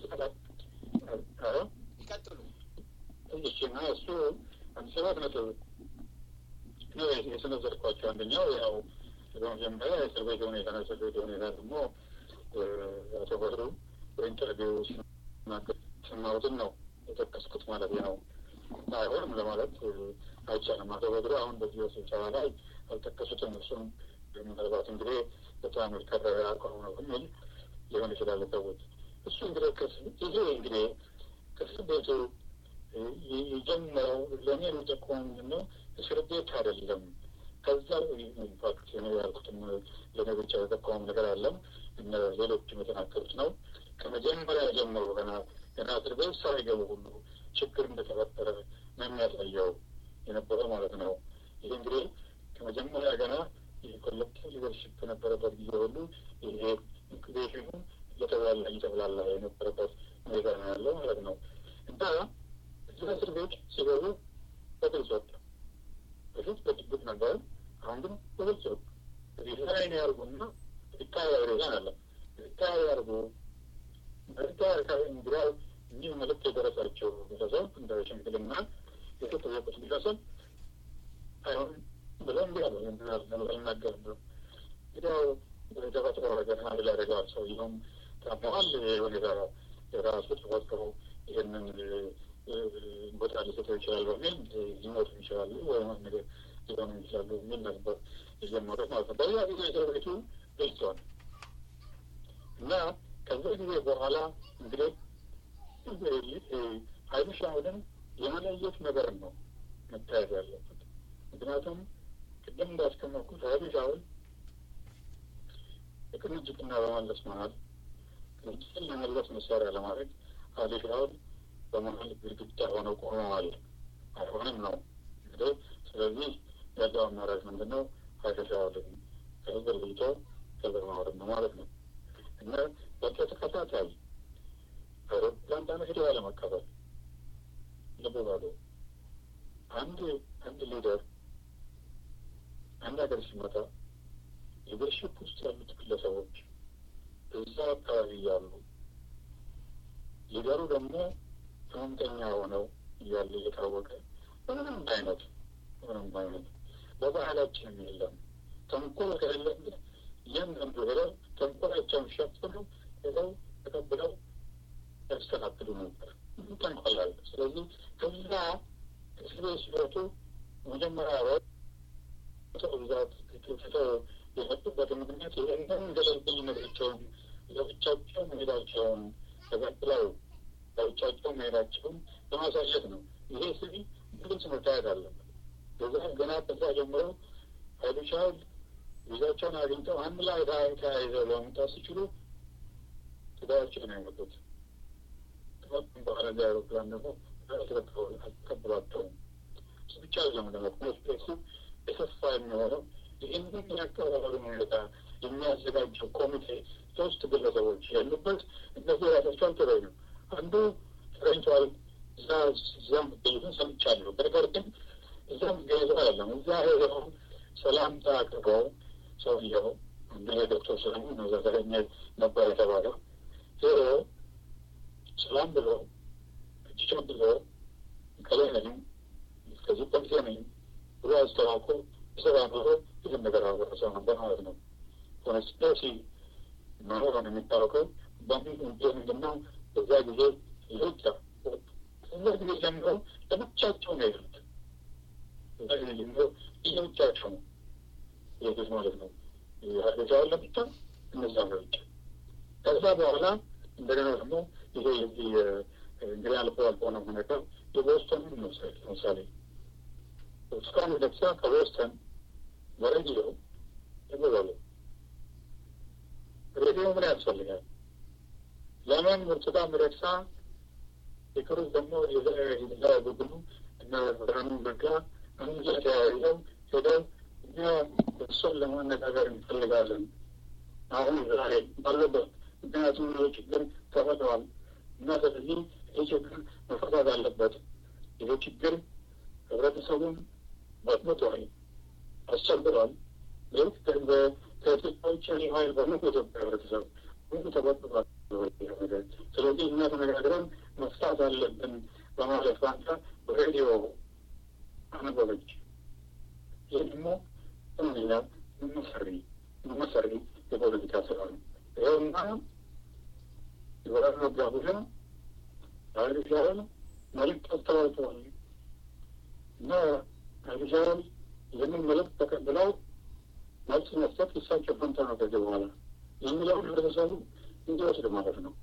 ይቀጥሉ። እሺ እና እሱ አንድ ሰባት ነጥብ ነው የሰነዘርኳቸው። አንደኛው ያው በመጀመሪያ የእስር ቤት ሁኔታ ነው። እስር ቤት ሁኔታ ደግሞ አቶ በድሩ በኢንተርቪው ሲናገር ሰማሁትን ነው የጠቀስኩት ማለት ነው። አይሆንም ለማለት አይቻልም። አቶ በድሩ አሁን በዚህ ስብሰባ ላይ አልጠቀሱትም። እሱም ምናልባት እንግዲህ በጣም የከረረ አቋም ነው የሚል ሊሆን ይችላል ሰዎች። እሱ እንግዲህ ይሄ እንግዲህ ከእስር ቤቱ የጀመረው ለእኔ የሚጠቁመው ምንድን ነው? እስር ቤት አይደለም። ከዛ ኢንፋክት እኔ ያልኩትም ለእኔ ብቻ የጠቆመው ነገር አለም እነ ሌሎችም የተናገሩት ነው። ከመጀመሪያ ጀምሮ ገና ገና እስር ቤት ሳይገቡ ሁሉ ችግር እንደተፈጠረ ነው የሚያሳየው የነበረው ማለት ነው። ይህ እንግዲህ ከመጀመሪያ ገና የኮሌክቲቭ ሊደርሽፕ በነበረበት ጊዜ ሁሉ ይሄ ኢንኩቤሽኑ እየተብላላ እየተብላላ የነበረበት ሁኔታ ነው ያለው ማለት ነው እና እዚህ እስር ቤት ሲገቡ በግልጽ ወጣ። በፊት በድብቅ ነበር። አሁን ግን በግልጽ ወጣ። ሪዛይን ያርጉና ሪታየር ሪዛይን አለ ሪታየር ያርጉ ሪታየር እንግዲያው እኒህ መልዕክት የደረሳቸው ቤተሰብ እንደ ሽምግልና የተጠየቁት ቤተሰብ አይሆን ብለው እንዲ ያሉ አልናገርም ብሎ እንግዲያው ተፈጥሮ ነገር አንድ ላይ ያደርገዋል። ሰውየውም ታመዋል። ሁኔታ የራሱ ተፈጥሮ ይህንን ቦታ ሊሰጠው ይችላል በሚል ሊሞቱ ይችላሉ ወይም ነገር ሊሆኑ ይችላሉ የሚል ነበር የጀመሩት ማለት ነው። በዚያ ጊዜ እስር ቤቱ ገልጸዋል እና ከዛ ጊዜ በኋላ እንግዲህ ሀይሉ ሻውልን የመለየት ነገር ነው መታየት ያለበት። ምክንያቱም ቅድም እንዳስቀመጥኩት ሀይሉ ሻውል የቅንጅትና በመለስ መሀል ቅንጅትን ለመለስ መሳሪያ ለማድረግ ሀይሉ ሻውል በመሀል ግድግዳ ሆነው ቆመዋል። አይሆንም ነው እንግዲህ። ስለዚህ ያለው አማራጭ ምንድን ነው? ሀይሉ ሻውልን ከህዝብ ለይቶ ከዛ ማውረድ ነው ማለት ነው እና በተከታታይ አውሮፕላን ጣቢያ ሄደው ያለመቀበል ልብ በሉ። አንድ አንድ ሊደር አንድ ሀገር ሲመጣ ሊደርሽፕ ውስጥ ያሉት ግለሰቦች እዛ አካባቢ እያሉ ሊደሩ ደግሞ ህመምተኛ ሆነው እያለ እየታወቀ ምንም አይነት ምንም አይነት በባህላችንም የለም ተንኮል ከሌለበት እያንዳንዱ ሄደው ተንኮላቸውን ሸፍኑ ሄደው ተቀብለው ያስተካክሉ ነበር። ተንኮል አለ። ስለዚህ ከዛ እስር ቤት ሲወጡ መጀመሪያ ሰው ብዛት ትተው የመጡበት ምክንያት ይህንን ገለልተኝነታቸውን ለብቻቸው መሄዳቸውን ተቀብለው ለብቻቸው መሄዳቸውን ለማሳየት ነው። ይሄ ስሪ ግልጽ መታየት አለበት። በዛ ገና ከዛ ጀምረው ሀይሉ ሻውል ቪዛቸውን አግኝተው አንድ ላይ ተያይዘው ለመምጣት ሲችሉ ትዳያቸው ነው የመጡት። ከመጡም በኋላ ዚ አውሮፕላን ደግሞ አልተቀበሏቸውም። እሱ ብቻ አይደለም ደግሞ ኮንስፔሱ የሰፋ የሚሆነው ይህንን የአቀባበሉን ሁኔታ የሚያዘጋጀው ኮሚቴ ሶስት ግለሰቦች ያሉበት እነዚህ ራሳቸው አልተገኙም። አንዱ ተገኝተዋል። እዛ እዛ መገኘቱን ሰምቻለሁ። ነገር ግን እዛ መገኘቱ አይደለም። እዛ ሄደው ሰላምታ አቅርበው ሰውየው እንደ ዶክተር ሰለሞን ነው እዛ ተገኘ ነበር የተባለው ሄዶ ሰላም ብሎ እጅ ብሎ ከላይ ነኝ ከዚህ ኮሚቴ ነኝ ብሎ አስተዋውቆ ተሰባብሮ ይህን ነገር አወረሰው ነበር ማለት ነው። ኮንስፒረሲ መኖሩን የሚታወቀው በምን ምንድን ነው? በዛ ጊዜ ልጫ ከዛ ጊዜ ጀምሮ ለብቻቸው ነው የሄዱት። ከዛ ጊዜ ጀምሮ ለብቻቸው ነው የሄዱት ማለት ነው። ሀገቻውን የዚህ እንግዲህ አልፎ አልፎ ነው ነገር የቦስተን እንውሰድ። ለምሳሌ ብርቱካን ሚደቅሳ ከቦስተን በሬዲዮ ይበዛሉ። ሬዲዮ ምን ያስፈልጋል? ለምን ብርቱካን ሚደቅሳ የክሩዝ ደግሞ የዛ ቡድኑ እነ ብርሃኑ ነጋ እንጃ ተያይዘው ሄደው እኛ እሱን ለማነጋገር እንፈልጋለን አሁን ዛሬ ባለበት ምክንያቱም ይህ ችግር ተፈጥሯል እና ስለዚህ ይህ ችግር መፈታት አለበት። ይህ ችግር ህብረተሰቡን በጥብጧል፣ አስቸግሯል። ይህ ከኢትዮጵያ ውጭ ያለ ኃይል በሙሉ ኢትዮጵያ ህብረተሰብ ሁሉ ተበጥጧል። ስለዚህ እኛ ተነጋግረን መፍታት አለብን በማለት ፋንታ በሬዲዮ አነበበች። ይህ ደግሞ እኛ መሰሪ መሰሪ የፖለቲካ ስራ ነው። ይኸውና የወራር ነጋ ቡድን ኃይሉ ሻዕቢያ መልዕክት አስተላልፈዋል እና ኃይሉ ሻዕቢያ ይህንን መልዕክት ተቀብለው መልስ መስጠት የእሳቸው ፈንታ ነው ከዚህ በኋላ የሚለውን ህብረተሰቡ እንዲወስድ ማለት ነው።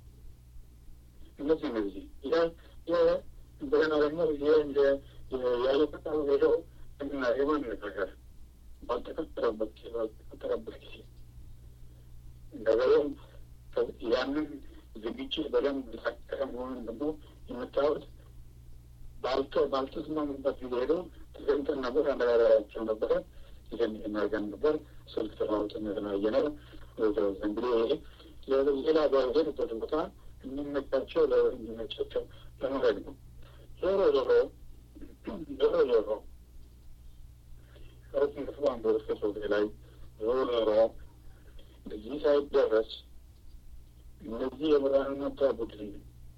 እነዚህ እነዚህ እንደገና ደግሞ ያለ ፈቃዱ ሄደው እና የማነጋገር ባልተፈጠረበት ባልተፈጠረበት ጊዜ እንደገናም ያንን ዝግጅት በደንብ ተሳቀረ መሆኑን ደግሞ የምታዩት ባልቶ ባልተስማሙበት ጊዜ ሄደው ተገኝተን ነበር፣ አነጋገራቸው ነበረ። ይህን እናርገን ነበር። ስልክ ተለዋውጠን የተለያየ ነው። እንግዲህ ይሄ ሌላ በሄዱበት ቦታ የሚመቻቸው ለሚመቻቸው ለመሄድ ነው። ዞሮ ዞሮ ዞሮ ዞሮ ከሁለቱም ክፍል አንዱ ርዕሰ ላይ ዞሮ ዞሮ እዚህ ሳይደረስ እነዚህ የብርሃን ነጋ ቡድን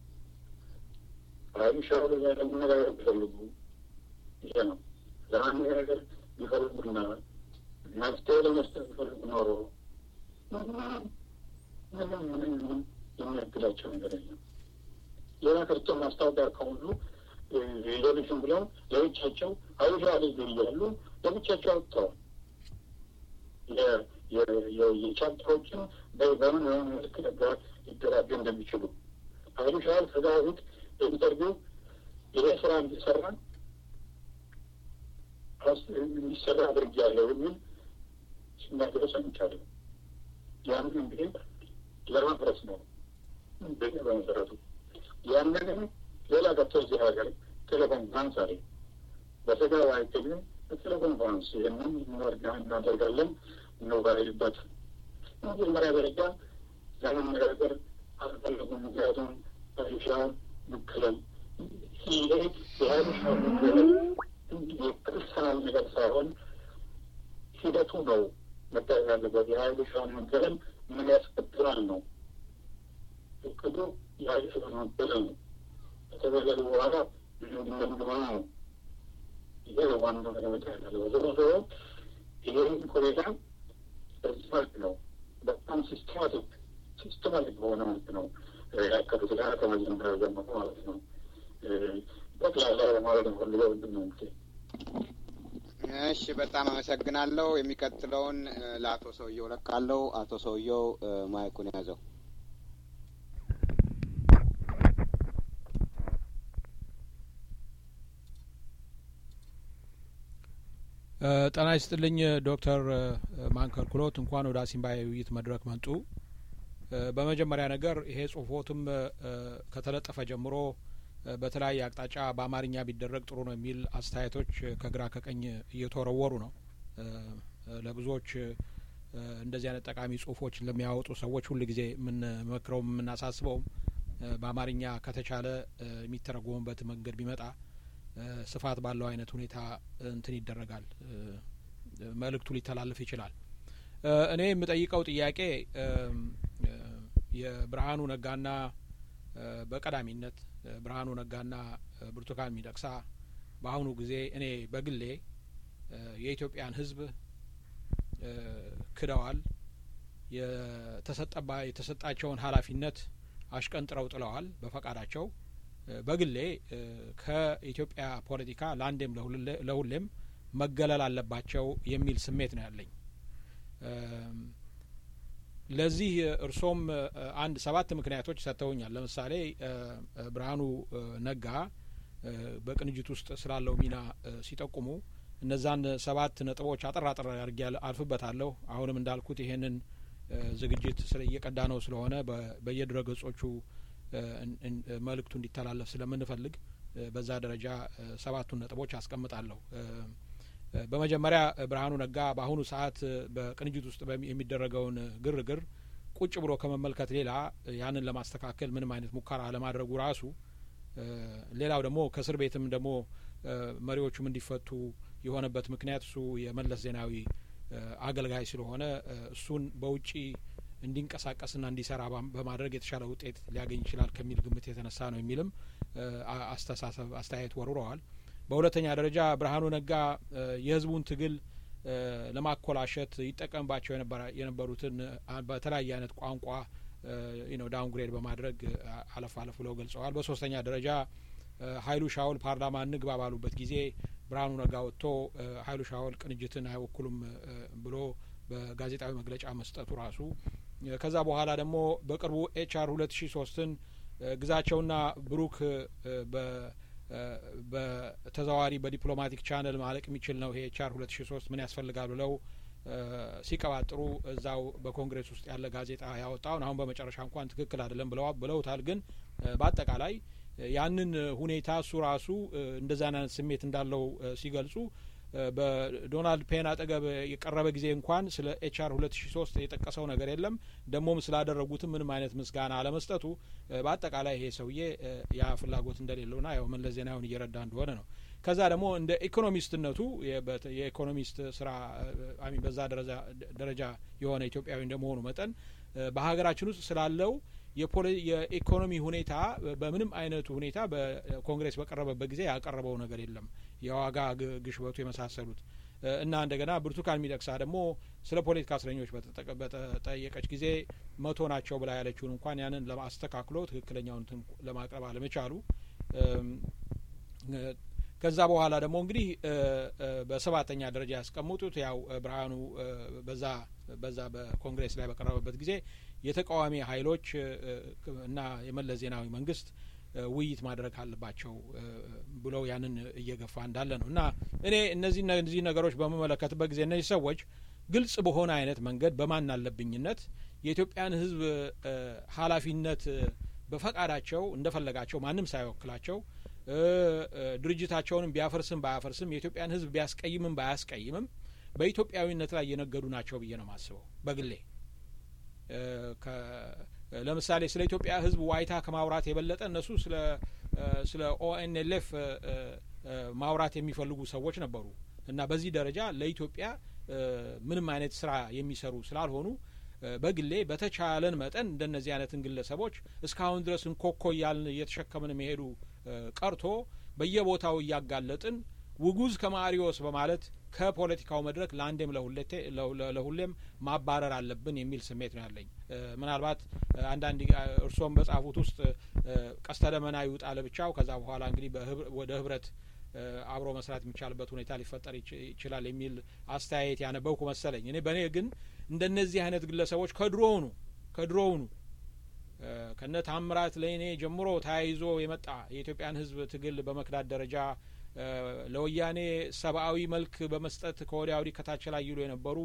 ኃይሉ ሻዕቢያ ጋር ለመነጋገር ቢፈልጉ ይሄ ነው ለማነጋገር ቢፈልጉና መፍትሄ ለመስጠት ቢፈልጉ ኖሮ ምንም ምንም ምንም የሚያግዳቸው ነገር የለም። ሌላ ቀርቶ ማስታወቂያ ከሁሉ ሌሎችም ብለው ለብቻቸው ኃይሉ ሻዕቢያ እያሉ ለብቻቸው አውጥተዋል። የቻፕተሮችን በምን በምን መልክ ነበር ሊደራጁ እንደሚችሉ ኃይሉ ሻዕቢያ ከዛ በፊት ኢንተርቪው ይሄ ስራ እንዲሰራ እንዲሰራ አድርጌያለሁ የሚል ሲናገሩ ሰምቻለሁ። ያንን እንግዲህ ለማፍረስ ነው በመሰረቱ። ያንንም ሌላ ገብቶ እዚህ ሀገር ቴሌኮንፈረንስ አለ። በስጋ አይገኙም። በቴሌኮንፈረንስ ይህንን እናደርጋለን እንወያይበት። መጀመሪያ ደረጃ ለመነጋገር አልፈለጉም። ምክንያቱም ሀይሻ መከለል ይሄ የሀይሻ መከለል የፐርሰናል ነገር ሳይሆን ሂደቱ ነው መታየት ያለበት። የሀይሻን መከለል ምን ያስከትላል ነው እቅዱ። የሀይሻን መከለል ነው ከተገለሉ በኋላ እንደምንድነው ነው ይሄ ዋናው ነገር መታየት ያለበት። ዞሮ ዞሮ ይህን ሁኔታ በዚህ መልክ ነው በጣም ሲስተማቲክ ሲስተማቲክ በሆነ መልክ ነው ያቀዱት ጋር ከመጀመሪያ ጀምሮ ማለት ነው። ጠቅላላ ለማለት ፈልገው ምንድን ነው እንግዲህ እሺ፣ በጣም አመሰግናለሁ። የሚቀጥለውን ለአቶ ሰውየው ለቃለሁ። አቶ ሰውየው ማይኩን ያዘው። ጤና ይስጥልኝ ዶክተር ማንከር ኩሎት እንኳን ወደ አሲምባ የውይይት መድረክ መጡ። በመጀመሪያ ነገር ይሄ ጽሁፎትም ከተለጠፈ ጀምሮ በተለያየ አቅጣጫ በአማርኛ ቢደረግ ጥሩ ነው የሚል አስተያየቶች ከግራ ከቀኝ እየተወረወሩ ነው። ለብዙዎች እንደዚህ አይነት ጠቃሚ ጽሁፎች ለሚያወጡ ሰዎች ሁል ጊዜ የምንመክረውም የምናሳስበውም በአማርኛ ከተቻለ የሚተረጎሙበት መንገድ ቢመጣ ስፋት ባለው አይነት ሁኔታ እንትን ይደረጋል፣ መልእክቱ ሊተላለፍ ይችላል። እኔ የምጠይቀው ጥያቄ የብርሃኑ ነጋና በቀዳሚነት ብርሃኑ ነጋና ብርቱካን ሚደቅሳ በአሁኑ ጊዜ እኔ በግሌ የኢትዮጵያን ሕዝብ ክደዋል። የተሰጠባ የተሰጣቸውን ኃላፊነት አሽቀንጥረው ጥለዋል በፈቃዳቸው። በግሌ ከኢትዮጵያ ፖለቲካ ለአንዴም ለሁሌም መገለል አለባቸው የሚል ስሜት ነው ያለኝ። ለዚህ እርሶም አንድ ሰባት ምክንያቶች ሰጥተውኛል። ለምሳሌ ብርሃኑ ነጋ በቅንጅት ውስጥ ስላለው ሚና ሲጠቁሙ እነዛን ሰባት ነጥቦች አጠር አጠር አድርጌ አልፍበታለሁ። አሁንም እንዳልኩት ይሄንን ዝግጅት ስለ እየቀዳ ነው ስለሆነ በየድረ ገጾቹ መልእክቱ እንዲተላለፍ ስለምንፈልግ በዛ ደረጃ ሰባቱን ነጥቦች አስቀምጣለሁ። በመጀመሪያ ብርሃኑ ነጋ በአሁኑ ሰዓት በቅንጅት ውስጥ የሚደረገውን ግርግር ቁጭ ብሎ ከመመልከት ሌላ ያንን ለማስተካከል ምንም አይነት ሙከራ ለማድረጉ ራሱ፣ ሌላው ደግሞ ከእስር ቤትም ደግሞ መሪዎቹም እንዲፈቱ የሆነበት ምክንያት እሱ የመለስ ዜናዊ አገልጋይ ስለሆነ እሱን በውጪ እንዲንቀሳቀስና እንዲሰራ በማድረግ የተሻለ ውጤት ሊያገኝ ይችላል ከሚል ግምት የተነሳ ነው የሚልም አስተሳሰብ አስተያየት ወርውረዋል። በሁለተኛ ደረጃ ብርሃኑ ነጋ የህዝቡን ትግል ለማኮላሸት ይጠቀምባቸው የነበሩትን በተለያየ አይነት ቋንቋ ነው ዳውንግሬድ በማድረግ አለፍ አለፍ ብለው ገልጸዋል። በሶስተኛ ደረጃ ሀይሉ ሻውል ፓርላማ እንግባ ባሉበት ጊዜ ብርሃኑ ነጋ ወጥቶ ሀይሉ ሻውል ቅንጅትን አይወክሉም ብሎ በጋዜጣዊ መግለጫ መስጠቱ ራሱ ከዛ በኋላ ደግሞ በቅርቡ ኤችአር ሁለት ሺ ሶስትን ግዛቸውና ብሩክ በተዘዋዋሪ በዲፕሎማቲክ ቻነል ማለቅ የሚችል ነው ይሄ ኤችአር ሁለት ሺ ሶስት ምን ያስፈልጋል ብለው ሲቀባጥሩ እዛው በኮንግሬስ ውስጥ ያለ ጋዜጣ ያወጣውን አሁን በመጨረሻ እንኳን ትክክል አይደለም ብለው ብለውታል። ግን በአጠቃላይ ያንን ሁኔታ እሱ ራሱ እንደዛን አይነት ስሜት እንዳለው ሲገልጹ በዶናልድ ፔን አጠገብ የቀረበ ጊዜ እንኳን ስለ ኤችአር ሁለት ሺ ሶስት የጠቀሰው ነገር የለም። ደግሞም ስላደረጉትም ምንም አይነት ምስጋና አለመስጠቱ በአጠቃላይ ይሄ ሰውዬ ያ ፍላጎት እንደሌለውና ያው መለስ ዜናዊን እየረዳ እንደሆነ ነው። ከዛ ደግሞ እንደ ኢኮኖሚስትነቱ የኢኮኖሚስት ስራ አሚ በዛ ደረጃ የሆነ ኢትዮጵያዊ እንደመሆኑ መጠን በሀገራችን ውስጥ ስላለው የኢኮኖሚ ሁኔታ በምንም አይነቱ ሁኔታ በኮንግሬስ በቀረበበት ጊዜ ያቀረበው ነገር የለም። የዋጋ ግሽበቱ የመሳሰሉት እና እንደገና ብርቱካን ሚደቅሳ ደግሞ ስለ ፖለቲካ እስረኞች በተጠየቀች ጊዜ መቶ ናቸው ብላ ያለችውን እንኳን ያንን ለማስተካክሎ ትክክለኛውን ለማቅረብ አለመቻሉ ከዛ በኋላ ደግሞ እንግዲህ በሰባተኛ ደረጃ ያስቀምጡት ያው ብርሃኑ በዛ በዛ በኮንግሬስ ላይ በቀረበበት ጊዜ የተቃዋሚ ኃይሎች እና የመለስ ዜናዊ መንግስት ውይይት ማድረግ አለባቸው ብለው ያንን እየገፋ እንዳለ ነው እና እኔ እነዚህ እነዚህ ነገሮች በምመለከትበት ጊዜ እነዚህ ሰዎች ግልጽ በሆነ አይነት መንገድ በማን አለብኝነት የኢትዮጵያን ሕዝብ ኃላፊነት በፈቃዳቸው እንደፈለጋቸው ማንም ሳይወክላቸው ድርጅታቸውንም ቢያፈርስም ባያፈርስም የኢትዮጵያን ሕዝብ ቢያስቀይምም ባያስቀይምም በኢትዮጵያዊነት ላይ እየነገዱ ናቸው ብዬ ነው የማስበው በግሌ። ለምሳሌ ስለ ኢትዮጵያ ህዝብ ዋይታ ከማውራት የበለጠ እነሱ ስለ ስለ ኦኤንኤልኤፍ ማውራት የሚፈልጉ ሰዎች ነበሩ እና በዚህ ደረጃ ለኢትዮጵያ ምንም አይነት ስራ የሚሰሩ ስላልሆኑ በግሌ በተቻለን መጠን እንደነዚህ አይነትን ግለሰቦች እስካሁን ድረስ እንኮኮ እያልን እየተሸከምን መሄዱ ቀርቶ በየቦታው እያጋለጥን ውጉዝ ከማሪዎስ በማለት ከፖለቲካው መድረክ ለአንዴም ለሁሌም ማባረር አለብን የሚል ስሜት ነው ያለኝ። ምናልባት አንዳንድ እርስዎም በጻፉት ውስጥ ቀስተ ደመና ይውጣ ለብቻው ከዛ በኋላ እንግዲህ ወደ ህብረት አብሮ መስራት የሚቻልበት ሁኔታ ሊፈጠር ይችላል የሚል አስተያየት ያነበብኩ መሰለኝ። እኔ በእኔ ግን እንደነዚህ አይነት ግለሰቦች ከድሮውኑ ከድሮውኑ ከነ ታምራት ለእኔ ጀምሮ ተያይዞ የመጣ የኢትዮጵያን ህዝብ ትግል በመክዳት ደረጃ ለወያኔ ሰብአዊ መልክ በመስጠት ከወዲያ ወዲህ ከታች ላይ ይሉ የነበሩ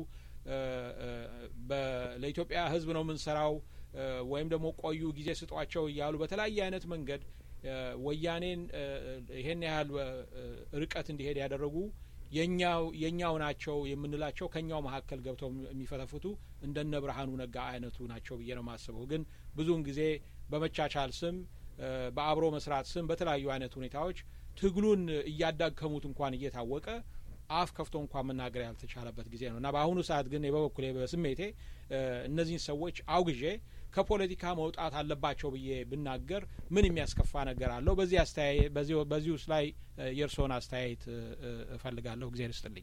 ለኢትዮጵያ ህዝብ ነው የምንሰራው ወይም ደግሞ ቆዩ ጊዜ ስጧቸው እያሉ በተለያየ አይነት መንገድ ወያኔን ይሄን ያህል ርቀት እንዲሄድ ያደረጉ የኛው የኛው ናቸው የምንላቸው ከኛው መካከል ገብተው የሚፈተፍቱ እንደነ ብርሃኑ ነጋ አይነቱ ናቸው ብዬ ነው የማስበው። ግን ብዙውን ጊዜ በመቻቻል ስም በአብሮ መስራት ስም በተለያዩ አይነት ሁኔታዎች ትግሉን እያዳከሙት እንኳን እየታወቀ አፍ ከፍቶ እንኳን መናገር ያልተቻለበት ጊዜ ነው እና በአሁኑ ሰዓት ግን በበኩሌ በስሜቴ እነዚህን ሰዎች አውግዤ ከፖለቲካ መውጣት አለባቸው ብዬ ብናገር ምን የሚያስከፋ ነገር አለው? በዚህ አስተያየት በዚህ ውስጥ ላይ የእርስዎን አስተያየት እፈልጋለሁ። ጊዜ ልስጥልኝ።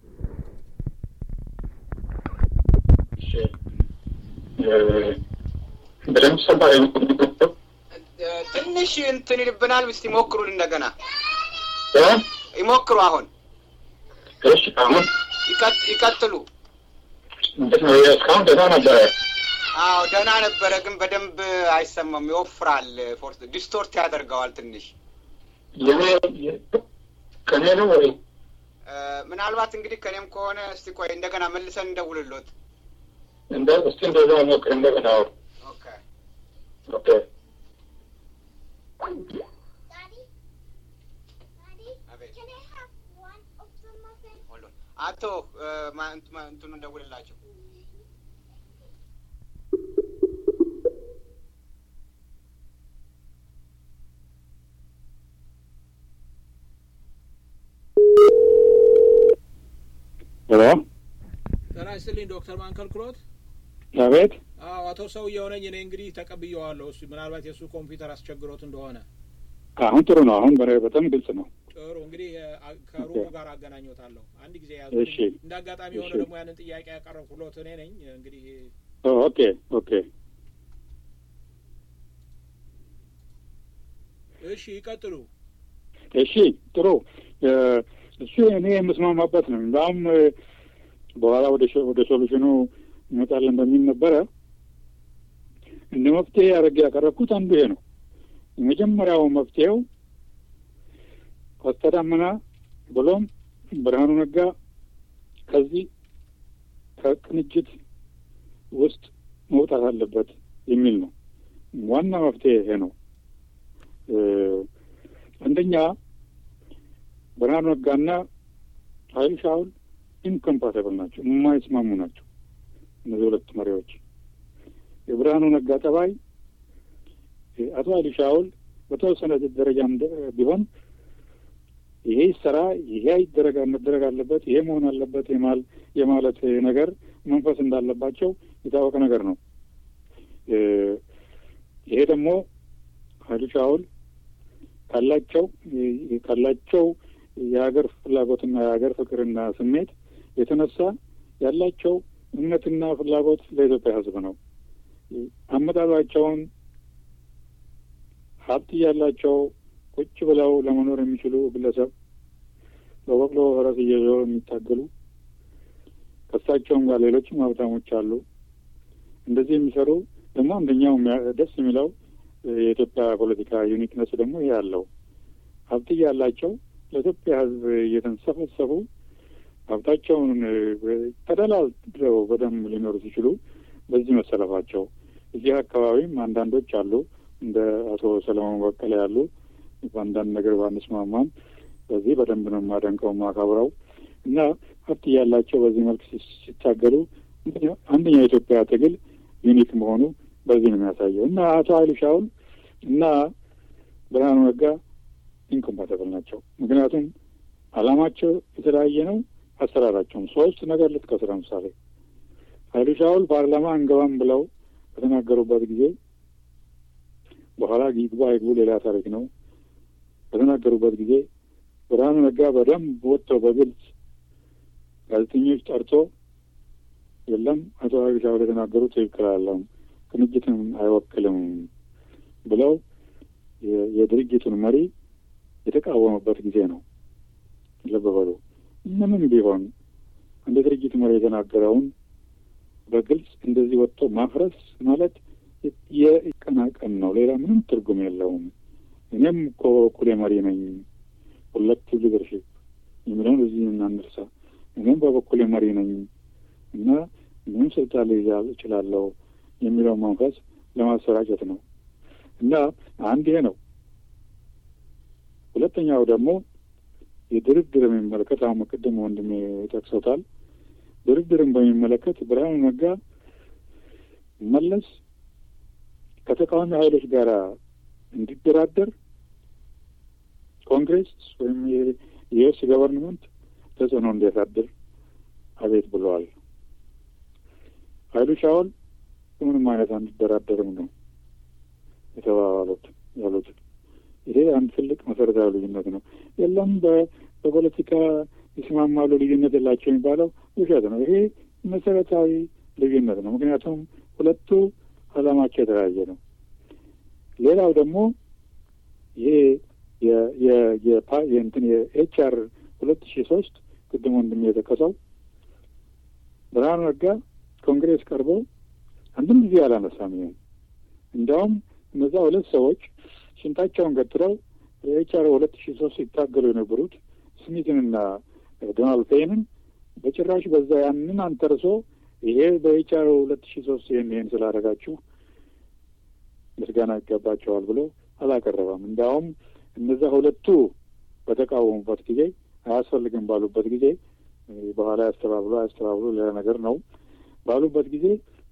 በደንብ ሰባ ትንሽ እንትን ይልብናል። እስቲ ሞክሩን እንደገና ይሞክሩ። አሁን እሺ፣ አሁን ይቀጥሉ። እንዴት ነው? እስካሁን ደህና ነበረ። አዎ ደህና ነበረ፣ ግን በደንብ አይሰማም። ይወፍራል፣ ፎርስ ዲስቶርት ያደርገዋል ትንሽ። የኔ ከኔ ነው ወይ? እ፣ ምናልባት እንግዲህ ከኔም ከሆነ እስቲ ቆይ እንደገና መልሰን እንደውልሎት። እንደ እስቲ እንደዛ ሞክር እንደገና። አዎ ኦኬ ኦኬ Daddy, Daddy, አቤት can I have one of the muffins? hold on። አቶ እ፣ ማ- እንት- ማ- እንትኑ እንደውልላቸው። ሄሎ ጤና ይስጥልኝ ዶክተር ማንከልክሎት። አቤት አዎ አቶ ሰውየው ነኝ እኔ እንግዲህ ተቀብየዋለሁ። እሱ ምናልባት የእሱ ኮምፒውተር አስቸግሮት እንደሆነ አሁን ጥሩ ነው። አሁን በ- በጣም ግልጽ ነው። ጥሩ እንግዲህ እ፣ አ- ከሩሙ ጋር አገናኘታለሁ። አንድ ጊዜ ያዙ። እሺ እንደ አጋጣሚ የሆነ እሺ። ደግሞ ያንን ጥያቄ ያቀረብኩሎት እኔ ነኝ። እንግዲህ ኦ፣ ኦኬ ኦኬ እሺ ይቀጥሉ። እሺ ጥሩ እ፣ እሱ እኔ የምስማማበት ነው። እንዳውም እ፣ በኋላ ወደ ሶ- ወደ ሶሉሽኑ እንመጣለን በሚል ነበረ እንደ መፍትሄ አድርጌ ያቀረብኩት አንዱ ይሄ ነው። የመጀመሪያው መፍትሄው ቀስተ ዳመና ብሎም ብርሃኑ ነጋ ከዚህ ከቅንጅት ውስጥ መውጣት አለበት የሚል ነው። ዋና መፍትሄ ይሄ ነው። እ፣ አንደኛ ብርሃኑ ነጋና ኃይሉ ሻውል ኢንኮምፓቲብል ናቸው፣ የማይስማሙ ናቸው። እነዚህ ሁለት መሪዎች የብርሃኑ ነጋ ጠባይ እ፣ አቶ ኃይሉ ሻውል በተወሰነ ደረጃም ደ- ቢሆን ይሄ ይሰራ፣ ይሄ ይደረጋ መደረግ አለበት፣ ይሄ መሆን አለበት የማል የማለት ነገር መንፈስ እንዳለባቸው የታወቀ ነገር ነው። እ፣ ይሄ ደግሞ ኃይሉ ሻውል ካላቸው እ፣ ካላቸው የሀገር ፍላጎትና የሀገር ፍቅርና ስሜት የተነሳ ያላቸው እምነትና ፍላጎት ለኢትዮጵያ ሕዝብ ነው። አመጣጣቸውን ሀብት እያላቸው ቁጭ ብለው ለመኖር የሚችሉ ግለሰብ በበቅሎ ፈረስ እየዞሩ የሚታገሉ ከእሳቸውም ጋር ሌሎችም ሀብታሞች አሉ። እንደዚህ የሚሰሩ ደግሞ አንደኛው የሚያ- ደስ የሚለው የኢትዮጵያ ፖለቲካ ዩኒክነስ ደግሞ ይሄ አለው። ሀብት እያላቸው ለኢትዮጵያ ሕዝብ እየተንሰፈሰፉ ሀብታቸውን ተደላድለው በደንብ ሊኖሩ ሲችሉ በዚህ መሰለፋቸው እዚህ አካባቢም አንዳንዶች አሉ እንደ አቶ ሰለሞን በቀለ ያሉ በአንዳንድ ነገር ባንስማማም በዚህ በደንብ ነው የማደንቀው የማከብረው እና ሀብት እያላቸው በዚህ መልክ ሲ- ሲታገሉ አንደኛው የኢትዮጵያ ትግል ዩኒክ መሆኑ በዚህ ነው የሚያሳየው እና አቶ ኃይሉ ሻውል እና ብርሃኑ ነጋ ኢንኮምፓተብል ናቸው። ምክንያቱም አላማቸው የተለያየ ነው። አሰራራቸውም ሶስት ነገር ልጥቀስ። ለምሳሌ ኃይሉ ሻውል ፓርላማ አንገባም ብለው በተናገሩበት ጊዜ በኋላ ይግባ ይግቡ ሌላ ታሪክ ነው። በተናገሩበት ጊዜ ብርሃኑ ነጋ በደንብ ወጥተው በግልጽ ጋዜጠኞች ጠርቶ የለም አቶ ኃይሉ ሻውል የተናገሩት ትክክል አለም ቅንጅትን አይወክልም ብለው የ- የድርጅቱን መሪ የተቃወመበት ጊዜ ነው። ልብ በሉ። ምንም ቢሆን እንደ ድርጅት መሪ የተናገረውን በግልጽ እንደዚህ ወጥቶ ማፍረስ ማለት የቀናቀን ነው። ሌላ ምንም ትርጉም የለውም። እኔም እኮ በበኩሌ መሪ ነኝ፣ ሁለቱ ሊደርሽፕ የሚለውን እዚህ እናንርሳ። እኔም በበኩሌ መሪ ነኝ እና ምንም ስልጣን ልይዝ እችላለሁ የሚለው መንፈስ ለማሰራጨት ነው እና አንድ ይሄ ነው። ሁለተኛው ደግሞ የድርድር የሚመለከት አሁን ቅድም ወንድሜ ጠቅሶታል። ድርድርን በሚመለከት ብርሃኑ ነጋ መለስ ከተቃዋሚ ኃይሎች ጋር እንዲደራደር ኮንግሬስ ወይም የዩኤስ ገቨርንመንት ተጽዕኖ እንዲያሳድር አቤት ብለዋል። ኃይሉ ሻውል ምንም አይነት አንደራደርም ነው የተባባሉት ያሉት። ይሄ አንድ ትልቅ መሰረታዊ ልዩነት ነው። የለም በ- በፖለቲካ ይስማማሉ ልዩነት የላቸው የሚባለው ውሸት ነው። ይሄ መሰረታዊ ልዩነት ነው። ምክንያቱም ሁለቱ ዓላማቸው የተለያየ ነው። ሌላው ደግሞ ይሄ የ- የ- የፓ- የእንትን የኤች አር ሁለት ሺ ሶስት ቅድም ወንድም የጠቀሰው ብርሃኑ ነጋ ኮንግሬስ ቀርቦ አንድም ጊዜ አላነሳም። ይሄን እንዲያውም እነዛ ሁለት ሰዎች ሽንጣቸውን ገትረው የኤችአር ሁለት ሺ ሶስት ሲታገሉ የነበሩት ስሚትንና ዶናልድ ፔንን በጭራሽ በዛ ያንን አንተርሶ ይሄ በኤችአር ሁለት ሺ ሶስት ይህን ይህን ስላደረጋችሁ ምስጋና ይገባቸዋል ብሎ አላቀረበም። እንዲያውም እነዛ ሁለቱ በተቃወሙበት ጊዜ አያስፈልግም ባሉበት ጊዜ በኋላ ያስተባብሎ አያስተባብሎ ሌላ ነገር ነው ባሉበት ጊዜ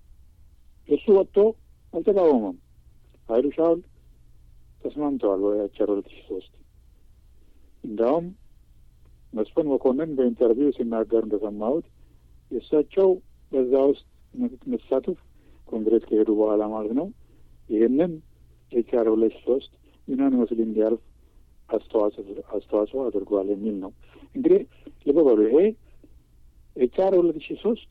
እሱ ወጥቶ አልተቃወመም። ኃይሉ ሻውል ተስማምተዋል በኤችአር ሁለት ሺ ሶስት እንዲያውም መስፍን መኮንን በኢንተርቪው ሲናገር እንደሰማሁት የእሳቸው በዛ ውስጥ መሳተፍ ኮንግሬስ ከሄዱ በኋላ ማለት ነው ይህንን ኤችአር ሁለት ሺ ሶስት ዩናኒመስሊ እንዲያልፍ አስተዋጽኦ አድርጓል የሚል ነው። እንግዲህ ልብ በሉ ይሄ ኤችአር ሁለት ሺ ሶስት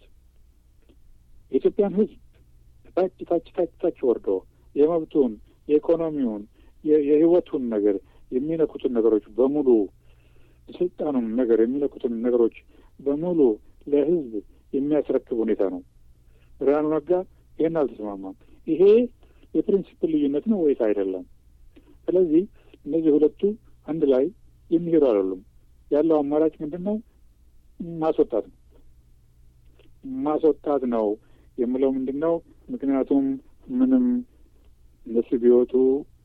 የኢትዮጵያን ሕዝብ ታች ታች ታች ታች ወርዶ የመብቱን፣ የኢኮኖሚውን፣ የህይወቱን ነገር የሚነኩትን ነገሮች በሙሉ የስልጣኑን ነገር የሚነኩትን ነገሮች በሙሉ ለህዝብ የሚያስረክብ ሁኔታ ነው። ብርሃኑ ነጋ ይህን አልተስማማም። ይሄ የፕሪንሲፕል ልዩነት ነው ወይስ አይደለም? ስለዚህ እነዚህ ሁለቱ አንድ ላይ የሚሄዱ አይደሉም። ያለው አማራጭ ምንድን ነው? ማስወጣት ነው። ማስወጣት ነው የምለው ምንድን ነው? ምክንያቱም ምንም እነሱ ቢወጡ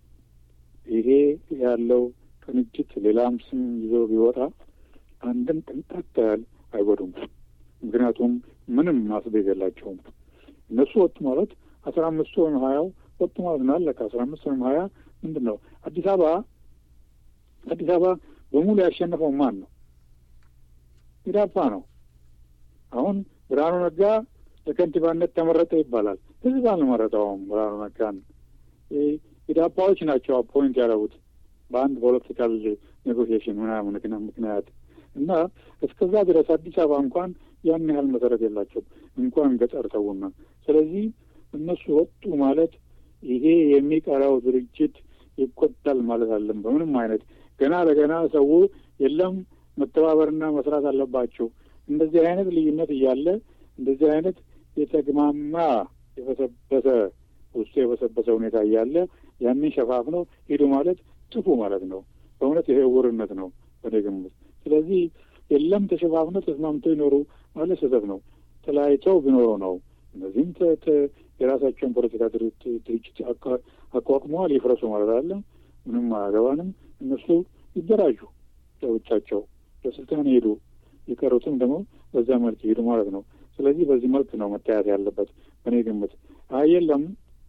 ይሄ ያለው ቅንጅት ሌላም ስም ይዞ ቢወጣ አንድም ቅንጣት ያህል አይጎዱም። ምክንያቱም ምንም ማስቤዝ የላቸውም። እነሱ ወጡ ማለት አስራ አምስቱ ወይም ሀያው ወጡ ማለት ነው። አለቀ። አስራ አምስት ወይም ሀያ ምንድን ነው? አዲስ አበባ አዲስ አበባ በሙሉ ያሸነፈው ማን ነው? ኢዳፓ ነው። አሁን ብርሃኑ ነጋ ለከንቲባነት ተመረጠ ይባላል። ህዝብ አልመረጠውም ብርሃኑ ነጋን። ኢዳፓዎች ናቸው አፖይንት ያደረጉት በአንድ ፖለቲካል ኔጎሽዬሽን ምናምን ምክንያት እና እስከዛ ድረስ አዲስ አበባ እንኳን ያን ያህል መሰረት የላቸውም እንኳን ገጠር ተውና። ስለዚህ እነሱ ወጡ ማለት ይሄ የሚቀራው ድርጅት ይቆጣል ማለት አለም። በምንም አይነት ገና ለገና ሰው የለም መተባበርና መስራት አለባቸው። እንደዚህ አይነት ልዩነት እያለ እንደዚህ አይነት የተግማማ የበሰበሰ ውስጡ የበሰበሰ ሁኔታ እያለ ያንን ሸፋፍነው ሂዱ ማለት ጥፉ ማለት ነው። በእውነት ይሄ እውርነት ነው በእኔ ግምት። ስለዚህ የለም ተሸፋፍነው ተስማምተው ይኖሩ ማለት ስህተት ነው። ተለያይተው ቢኖሩ ነው። እነዚህም የራሳቸውን ፖለቲካ ድርጅት አቋቁመዋል። ይፍረሱ ማለት አለ ምንም አያገባንም። እነሱ ይደራጁ፣ ለብቻቸው ለስልጣን ሄዱ፣ የቀሩትም ደግሞ በዛ መልክ ሄዱ ማለት ነው። ስለዚህ በዚህ መልክ ነው መታየት ያለበት በእኔ ግምት። አይ የለም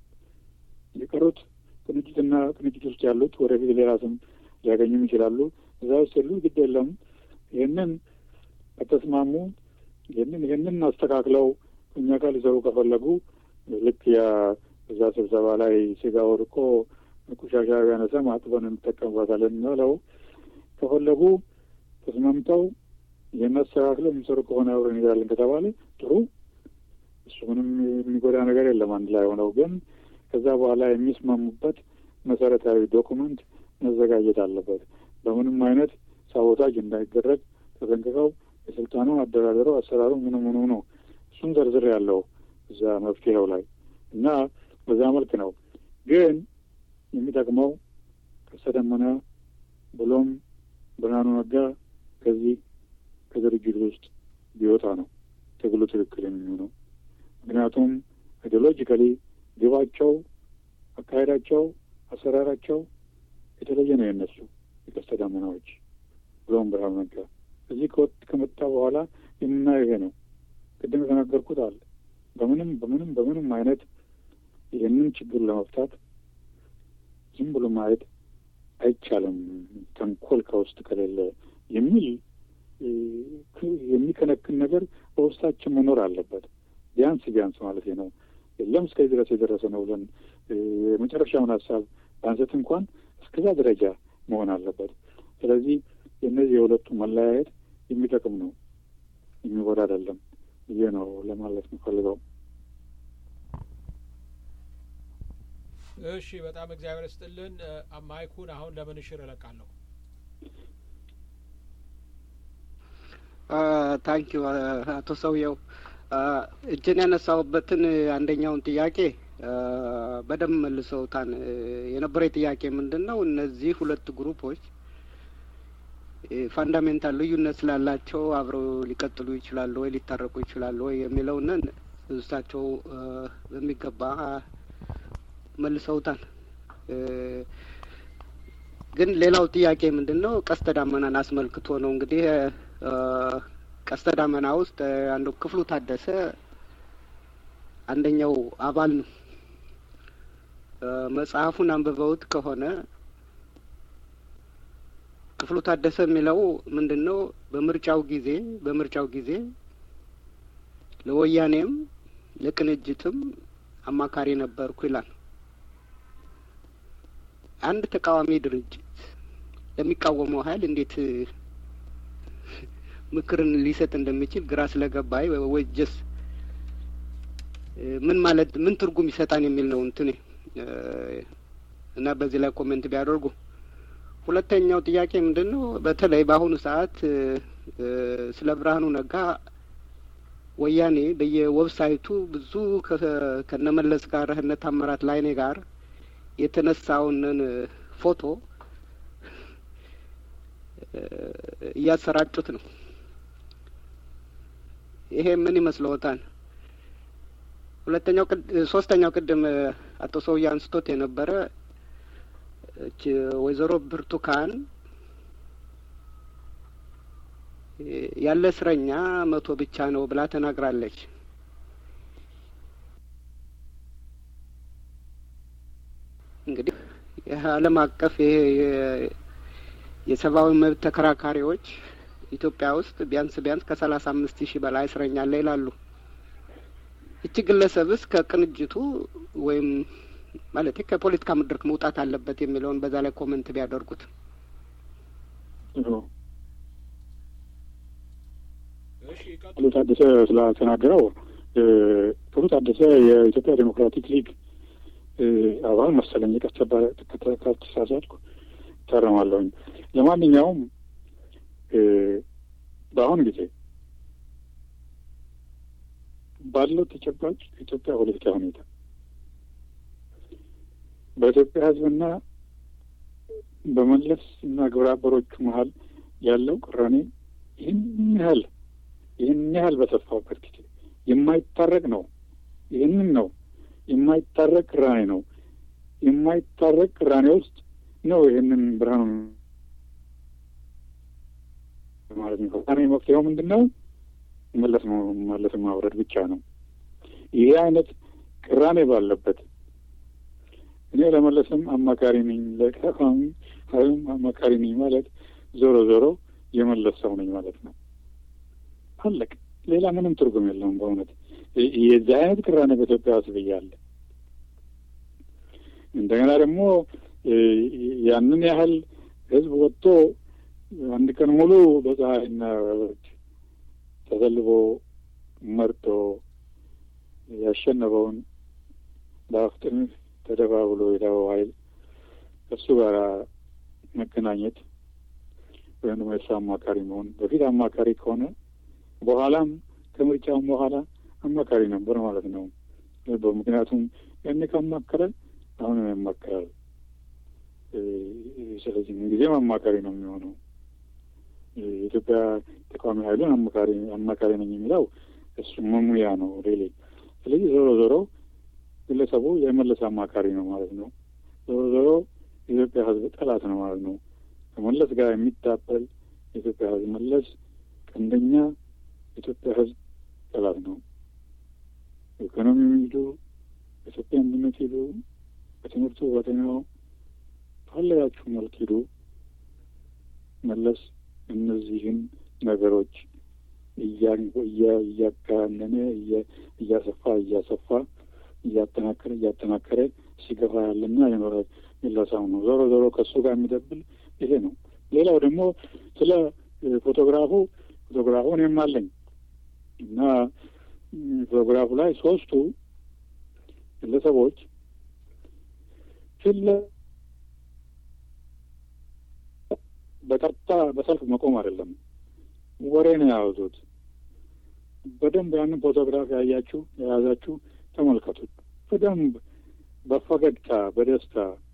የቀሩት ቅንጅትና ቅንጅት ውስጥ ያሉት ወደፊት ሌላ ስም ሊያገኙም ይችላሉ። እዛ ውስጥ ያሉ ግድ የለም ይህንን ከተስማሙ ይህንን ይህንን አስተካክለው እኛ ጋር ሊሰሩ ከፈለጉ ልክ ያ እዛ ስብሰባ ላይ ስጋ ወድቆ ቆሻሻ ቢያነሳም አጥበን እንጠቀምባታለን የሚለው ከፈለጉ ተስማምተው ይህን አስተካክለው የሚሰሩ ከሆነ አብረን እንሄዳለን ከተባለ ጥሩ፣ እሱ ምንም የሚጎዳ ነገር የለም። አንድ ላይ ሆነው ግን ከዛ በኋላ የሚስማሙበት መሰረታዊ ዶኩመንት መዘጋጀት አለበት። በምንም አይነት ሳቦታጅ እንዳይደረግ ተጠንቅቀው የስልጣኑ አደራደረው አሰራሩ ምኑ ምኑ ነው እሱም ዝርዝር ያለው እዛ መፍትሄው ላይ እና በዛ መልክ ነው። ግን የሚጠቅመው ከሰደመነ ብሎም ብርሃኑ ነጋ ከዚህ ከድርጅት ውስጥ ቢወጣ ነው ትግሉ ትክክል የሚሆነው። ምክንያቱም አይዲዮሎጂካሊ ግባቸው፣ አካሄዳቸው፣ አሰራራቸው የተለየ ነው የነሱ የቀስተ ደመናዎች ብሎም ብርሃኑ ነጋ እዚህ ከመጣ በኋላ የምናየው ይሄ ነው። ቅድም የተናገርኩት አለ በምንም በምንም በምንም አይነት ይህንን ችግር ለመፍታት ዝም ብሎ ማየት አይቻልም፣ ተንኮል ከውስጥ ከሌለ የሚል የሚከነክን ነገር በውስጣችን መኖር አለበት። ቢያንስ ቢያንስ ማለት ነው። የለም እስከዚህ ድረስ የደረሰ ነው ብለን የመጨረሻውን ሀሳብ በአንሰት እንኳን እስከዛ ደረጃ መሆን አለበት። ስለዚህ የእነዚህ የሁለቱ መለያየት የሚጠቅም ነው፣ የሚጎዳ አይደለም ብዬ ነው ለማለት የምፈልገው። እሺ፣ በጣም እግዚአብሔር ስጥልን። ማይኩን አሁን ለምንሽር እለቃለሁ። ታንኪዩ አቶ ሰውየው። እጅን ያነሳሁበትን አንደኛውን ጥያቄ በደንብ መልሰውታን። የነበረ ጥያቄ ምንድን ነው? እነዚህ ሁለት ግሩፖች ፋንዳሜንታል ልዩነት ስላላቸው አብረው ሊቀጥሉ ይችላሉ ወይ ሊታረቁ ይችላሉ ወይ የሚለውንን እሳቸው በሚገባ መልሰውታል። ግን ሌላው ጥያቄ ምንድን ነው? ቀስተ ዳመናን አስመልክቶ ነው። እንግዲህ ቀስተ ዳመና ውስጥ አንዱ ክፍሉ ታደሰ አንደኛው አባል ነው። መጽሐፉን አንብበውት ከሆነ ክፍሉ ታደሰ የሚለው ምንድን ነው? በምርጫው ጊዜ በምርጫው ጊዜ ለወያኔም ለቅንጅትም አማካሪ ነበርኩ ይላል። አንድ ተቃዋሚ ድርጅት ለሚቃወመው ኃይል እንዴት ምክርን ሊሰጥ እንደሚችል ግራ ስለገባይ ወጀስ ምን ማለት ምን ትርጉም ይሰጣን የሚል ነው እንትኔ እና በዚህ ላይ ኮሜንት ቢያደርጉ። ሁለተኛው ጥያቄ ምንድን ነው? በተለይ በአሁኑ ሰዓት ስለ ብርሃኑ ነጋ ወያኔ በየዌብሳይቱ ብዙ ከነመለስ ጋር እነ ታምራት ላይኔ ጋር የተነሳውን ፎቶ እያሰራጩት ነው። ይሄ ምን ይመስለዎታል? ሁለተኛው ሶስተኛው ቅድም አቶ ሰውዬ አንስቶት የነበረ እች ወይዘሮ ብርቱካን ያለ እስረኛ መቶ ብቻ ነው ብላ ተናግራለች። እንግዲህ የዓለም አቀፍ ይሄ የሰብአዊ መብት ተከራካሪዎች ኢትዮጵያ ውስጥ ቢያንስ ቢያንስ ከሰላሳ አምስት ሺህ በላይ እስረኛ አለ ይላሉ። እቺ ግለሰብስ ከቅንጅቱ ወይም ማለት ከፖለቲካ መድረክ መውጣት አለበት የሚለውን በዛ ላይ ኮመንት ቢያደርጉት። ክፍሉ ታደሰ ስላተናገረው ክፍሉ ታደሰ የኢትዮጵያ ዴሞክራቲክ ሊግ አባል መሰለኝ። ከተሳሳትኩ እታረማለሁኝ። ለማንኛውም በአሁኑ ጊዜ ባለው ተጨባጭ የኢትዮጵያ ፖለቲካ ሁኔታ በኢትዮጵያ ሕዝብና በመለስ እና ግብረ አበሮቹ መሀል ያለው ቅራኔ ይህን ያህል ይህን ያህል በሰፋበት ጊዜ የማይታረቅ ነው። ይህንን ነው የማይታረቅ ቅራኔ ነው። የማይታረቅ ቅራኔ ውስጥ ነው ይህንን ብርሃኑ ማለት ነው። ቅራኔ መፍትሄው ምንድን ነው? መለስ መለስን ማውረድ ብቻ ነው። ይሄ አይነት ቅራኔ ባለበት እኔ ለመለስም አማካሪ ነኝ፣ ለተቃዋሚ ኃይሉም አማካሪ ነኝ ማለት ዞሮ ዞሮ የመለስ ሰው ነኝ ማለት ነው። አለቅ ሌላ ምንም ትርጉም የለውም። በእውነት የዚህ አይነት ቅራኔ በኢትዮጵያ ውስጥ ብያለ እንደገና ደግሞ ያንን ያህል ህዝብ ወጥቶ አንድ ቀን ሙሉ በፀሐይና በብርድ ተሰልፎ መርጦ ያሸነፈውን በአፍጥን ተደባብሎ የታወው ኃይል ከሱ ጋር መገናኘት ወይም ደግሞ የሱ አማካሪ መሆን በፊት አማካሪ ከሆነ በኋላም ከምርጫውም በኋላ አማካሪ ነበር ማለት ነው። ምክንያቱም ያኔ ካማከረ አሁንም ያማከራል። ስለዚህ ምንጊዜም አማካሪ ነው የሚሆነው። የኢትዮጵያ ተቃዋሚ ኃይሉን አማካሪ አማካሪ ነኝ የሚለው እሱ መሙያ ነው ሌሌ። ስለዚህ ዞሮ ዞሮ ግለሰቡ የመለስ አማካሪ ነው ማለት ነው። ዞሮ ዞሮ የኢትዮጵያ ሕዝብ ጠላት ነው ማለት ነው። ከመለስ ጋር የሚታበል የኢትዮጵያ ሕዝብ መለስ ቀንደኛ የኢትዮጵያ ሕዝብ ጠላት ነው። ኢኮኖሚ ሂዱ፣ በኢትዮጵያ አንድነት ሂዱ፣ በትምህርቱ በጤናው ፈለጋችሁ መልክ ሂዱ። መለስ እነዚህን ነገሮች እያጋነነ እያሰፋ እያሰፋ እያጠናከረ እያጠናከረ ሲገፋ ያለና የኖረ ሚለሳው ነው። ዞሮ ዞሮ ከእሱ ጋር የሚደብል ይሄ ነው። ሌላው ደግሞ ስለ ፎቶግራፉ ፎቶግራፉ እኔም አለኝ እና ፎቶግራፉ ላይ ሶስቱ ግለሰቦች ፊት በቀጥታ በሰልፍ መቆም አይደለም፣ ወሬ ነው የያዙት። በደንብ ያንን ፎቶግራፍ ያያችሁ የያዛችሁ ተመልከቱት። በደንብ በፈገግታ በደስታ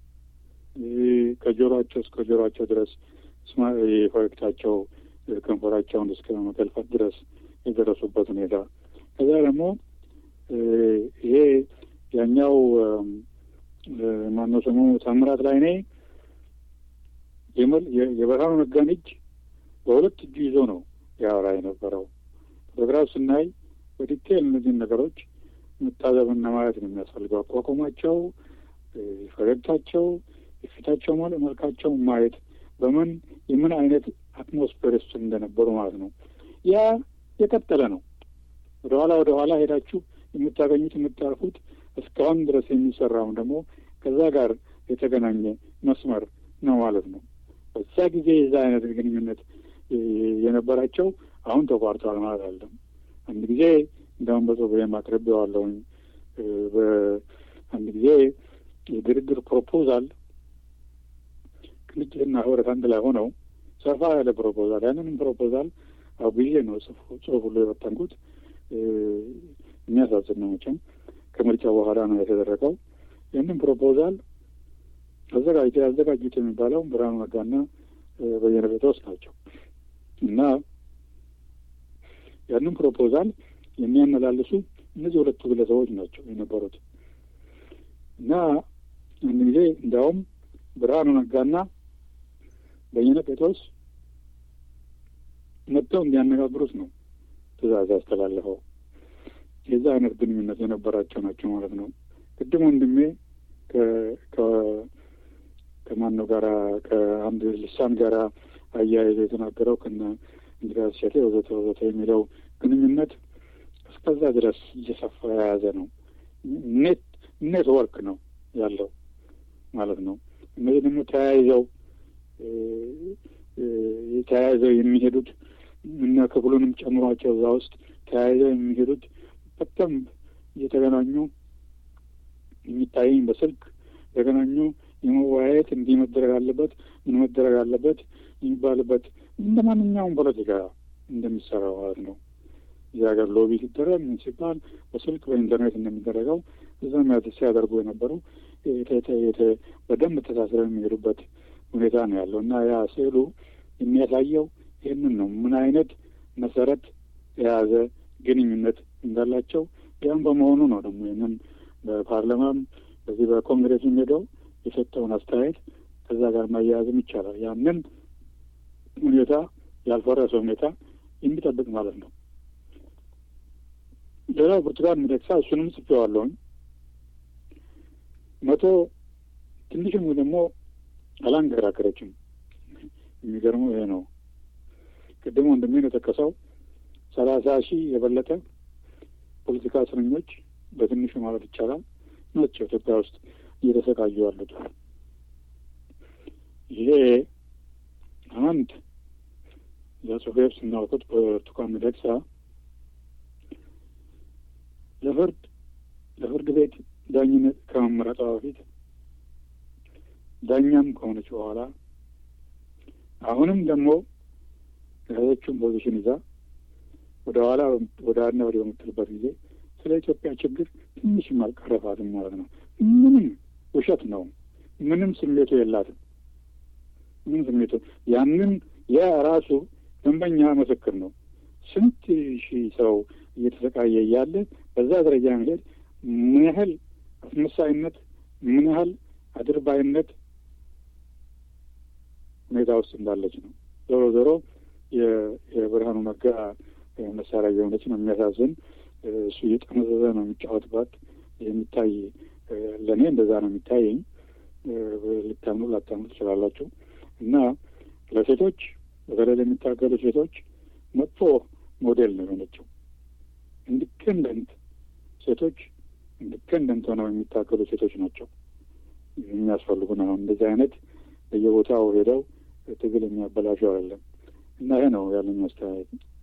ከጆሮአቸው እስከ ጆሮአቸው ድረስ ፈገግታቸው ከንፈራቸውን እስከ መገልፈት ድረስ የደረሱበት ሁኔታ ከዛ ደግሞ ይሄ ያኛው ማነው ስሙ ታምራት ላይ ኔ የብርሃኑ ነጋን እጅ በሁለት እጁ ይዞ ነው ያወራ የነበረው። ፎቶግራፍ ስናይ በዲቴል እነዚህን ነገሮች መታዘብና ማየት ነው የሚያስፈልገው። አቋቋማቸው፣ ፈገግታቸው፣ የፊታቸው መልካቸው ማየት በምን የምን አይነት አትሞስፌር ውስጥ እንደነበሩ ማለት ነው። ያ የቀጠለ ነው። ወደ ኋላ ወደ ኋላ ሄዳችሁ የምታገኙት የምታርፉት እስካሁን ድረስ የሚሰራውን ደግሞ ከዛ ጋር የተገናኘ መስመር ነው ማለት ነው። በዛ ጊዜ የዛ አይነት ግንኙነት የነበራቸው አሁን ተቋርጧል ማለት አለም። አንድ ጊዜ እንደውም በጽሁፍ አቅርቤዋለሁኝ። በአንድ ጊዜ የድርድር ፕሮፖዛል ቅንጅትና ህብረት አንድ ላይ ሆነው ሰፋ ያለ ፕሮፖዛል ያንንም ፕሮፖዛል አብዬ ነው ጽሁፍ ሁሉ የበተንኩት። የሚያሳዝን ነው መቼም ከምርጫ በኋላ ነው የተደረገው። ይህንን ፕሮፖዛል አዘጋጅ ያዘጋጁት የሚባለው ብርሃኑ ነጋና በየነ ጴጥሮስ ናቸው እና ያንን ፕሮፖዛል የሚያመላልሱ እነዚህ ሁለቱ ግለሰቦች ናቸው የነበሩት እና አንድ ጊዜ እንዲያውም ብርሃኑ ነጋና በየነ ጴጥሮስ መጥተው እንዲያነጋግሩት ነው ትእዛዝ ያስተላለፈው። የዛ አይነት ግንኙነት የነበራቸው ናቸው ማለት ነው። ቅድም ወንድሜ ከማነው ጋራ ከአንድ ልሳን ጋራ አያይዘ የተናገረው ከነ እንድሪያስ እሸቴ ወዘተ ወዘተ የሚለው ግንኙነት እስከዛ ድረስ እየሰፋ የያዘ ነው። ኔት ኔትወርክ ነው ያለው ማለት ነው። እነዚህ ደግሞ ተያይዘው ተያይዘው የሚሄዱት እና ክፍሉንም ጨምሯቸው እዛ ውስጥ ተያይዘው የሚሄዱት በደንብ እየተገናኙ የሚታየኝ በስልክ የተገናኙ የመወያየት እንዲህ መደረግ አለበት ምን መደረግ አለበት የሚባልበት እንደ ማንኛውም ፖለቲካ እንደሚሰራው ማለት ነው። እዚህ ሀገር ሎቢ ሲደረግ ምን ሲባል በስልክ በኢንተርኔት እንደሚደረገው እዛም ሲያደርጉ የነበሩ በደንብ ተሳስረው የሚሄዱበት ሁኔታ ነው ያለው እና ያ ስዕሉ የሚያሳየው ይህንን ነው። ምን አይነት መሰረት የያዘ ግንኙነት እንዳላቸው ያም በመሆኑ ነው ደግሞ ይህንን በፓርላማም በዚህ በኮንግሬስም ሄደው የሰጠውን አስተያየት ከዛ ጋር ማያያዝም ይቻላል። ያንን ሁኔታ ያልፈረሰ ሁኔታ የሚጠብቅ ማለት ነው። ሌላው ብርቱካን ሚደቅሳ እሱንም ጽፌዋለሁኝ። መቶ ትንሽም ደግሞ አላንገራገረችም። የሚገርመው ይሄ ነው። ቅድም ወንድሜ የጠቀሰው ሰላሳ ሺህ የበለጠ ፖለቲካ እስረኞች በትንሹ ማለት ይቻላል ናቸው ኢትዮጵያ ውስጥ እየተሰቃዩ ያሉት። ይሄ አንድ ለጽሁፌ ስናውቁት ብርቱካን ሚደቅሳ ለፍርድ ለፍርድ ቤት ዳኝነት ከመመረጧ በፊት ዳኛም ከሆነች በኋላ አሁንም ደግሞ የያዘችውን ፖዚሽን ይዛ ወደ ኋላ ወደ አና ወደ በምትልበት ጊዜ ስለ ኢትዮጵያ ችግር ትንሽም አልቀረፋትም ማለት ነው። ምንም ውሸት ነው። ምንም ስሜቱ የላትም። ምንም ስሜቱ ያንን ያ ራሱ ደንበኛ ምስክር ነው። ስንት ሺህ ሰው እየተሰቃየ እያለ በዛ ደረጃ መሄድ ምን ያህል አስመሳይነት፣ ምን ያህል አድርባይነት ሁኔታ ውስጥ እንዳለች ነው። ዞሮ ዞሮ የብርሃኑ ነጋ መሳሪያ የሆነች ነው። የሚያሳዝን እሱ እየጠመዘዘ ነው የሚጫወትባት የሚታይ ለእኔ እንደዛ ነው የሚታየኝ። ልታምኑ ላታምኑ ትችላላችሁ። እና ለሴቶች በተለይ ለሚታገሉ ሴቶች መጥፎ ሞዴል ነው የሆነችው። ኢንዲፔንደንት ሴቶች ኢንዲፔንደንት ሆነው የሚታገሉ ሴቶች ናቸው የሚያስፈልጉን። አሁን እንደዚህ አይነት በየቦታው ሄደው ትግል የሚያበላሹ አይደለም። እና ይሄ ነው ያለኝ አስተያየት።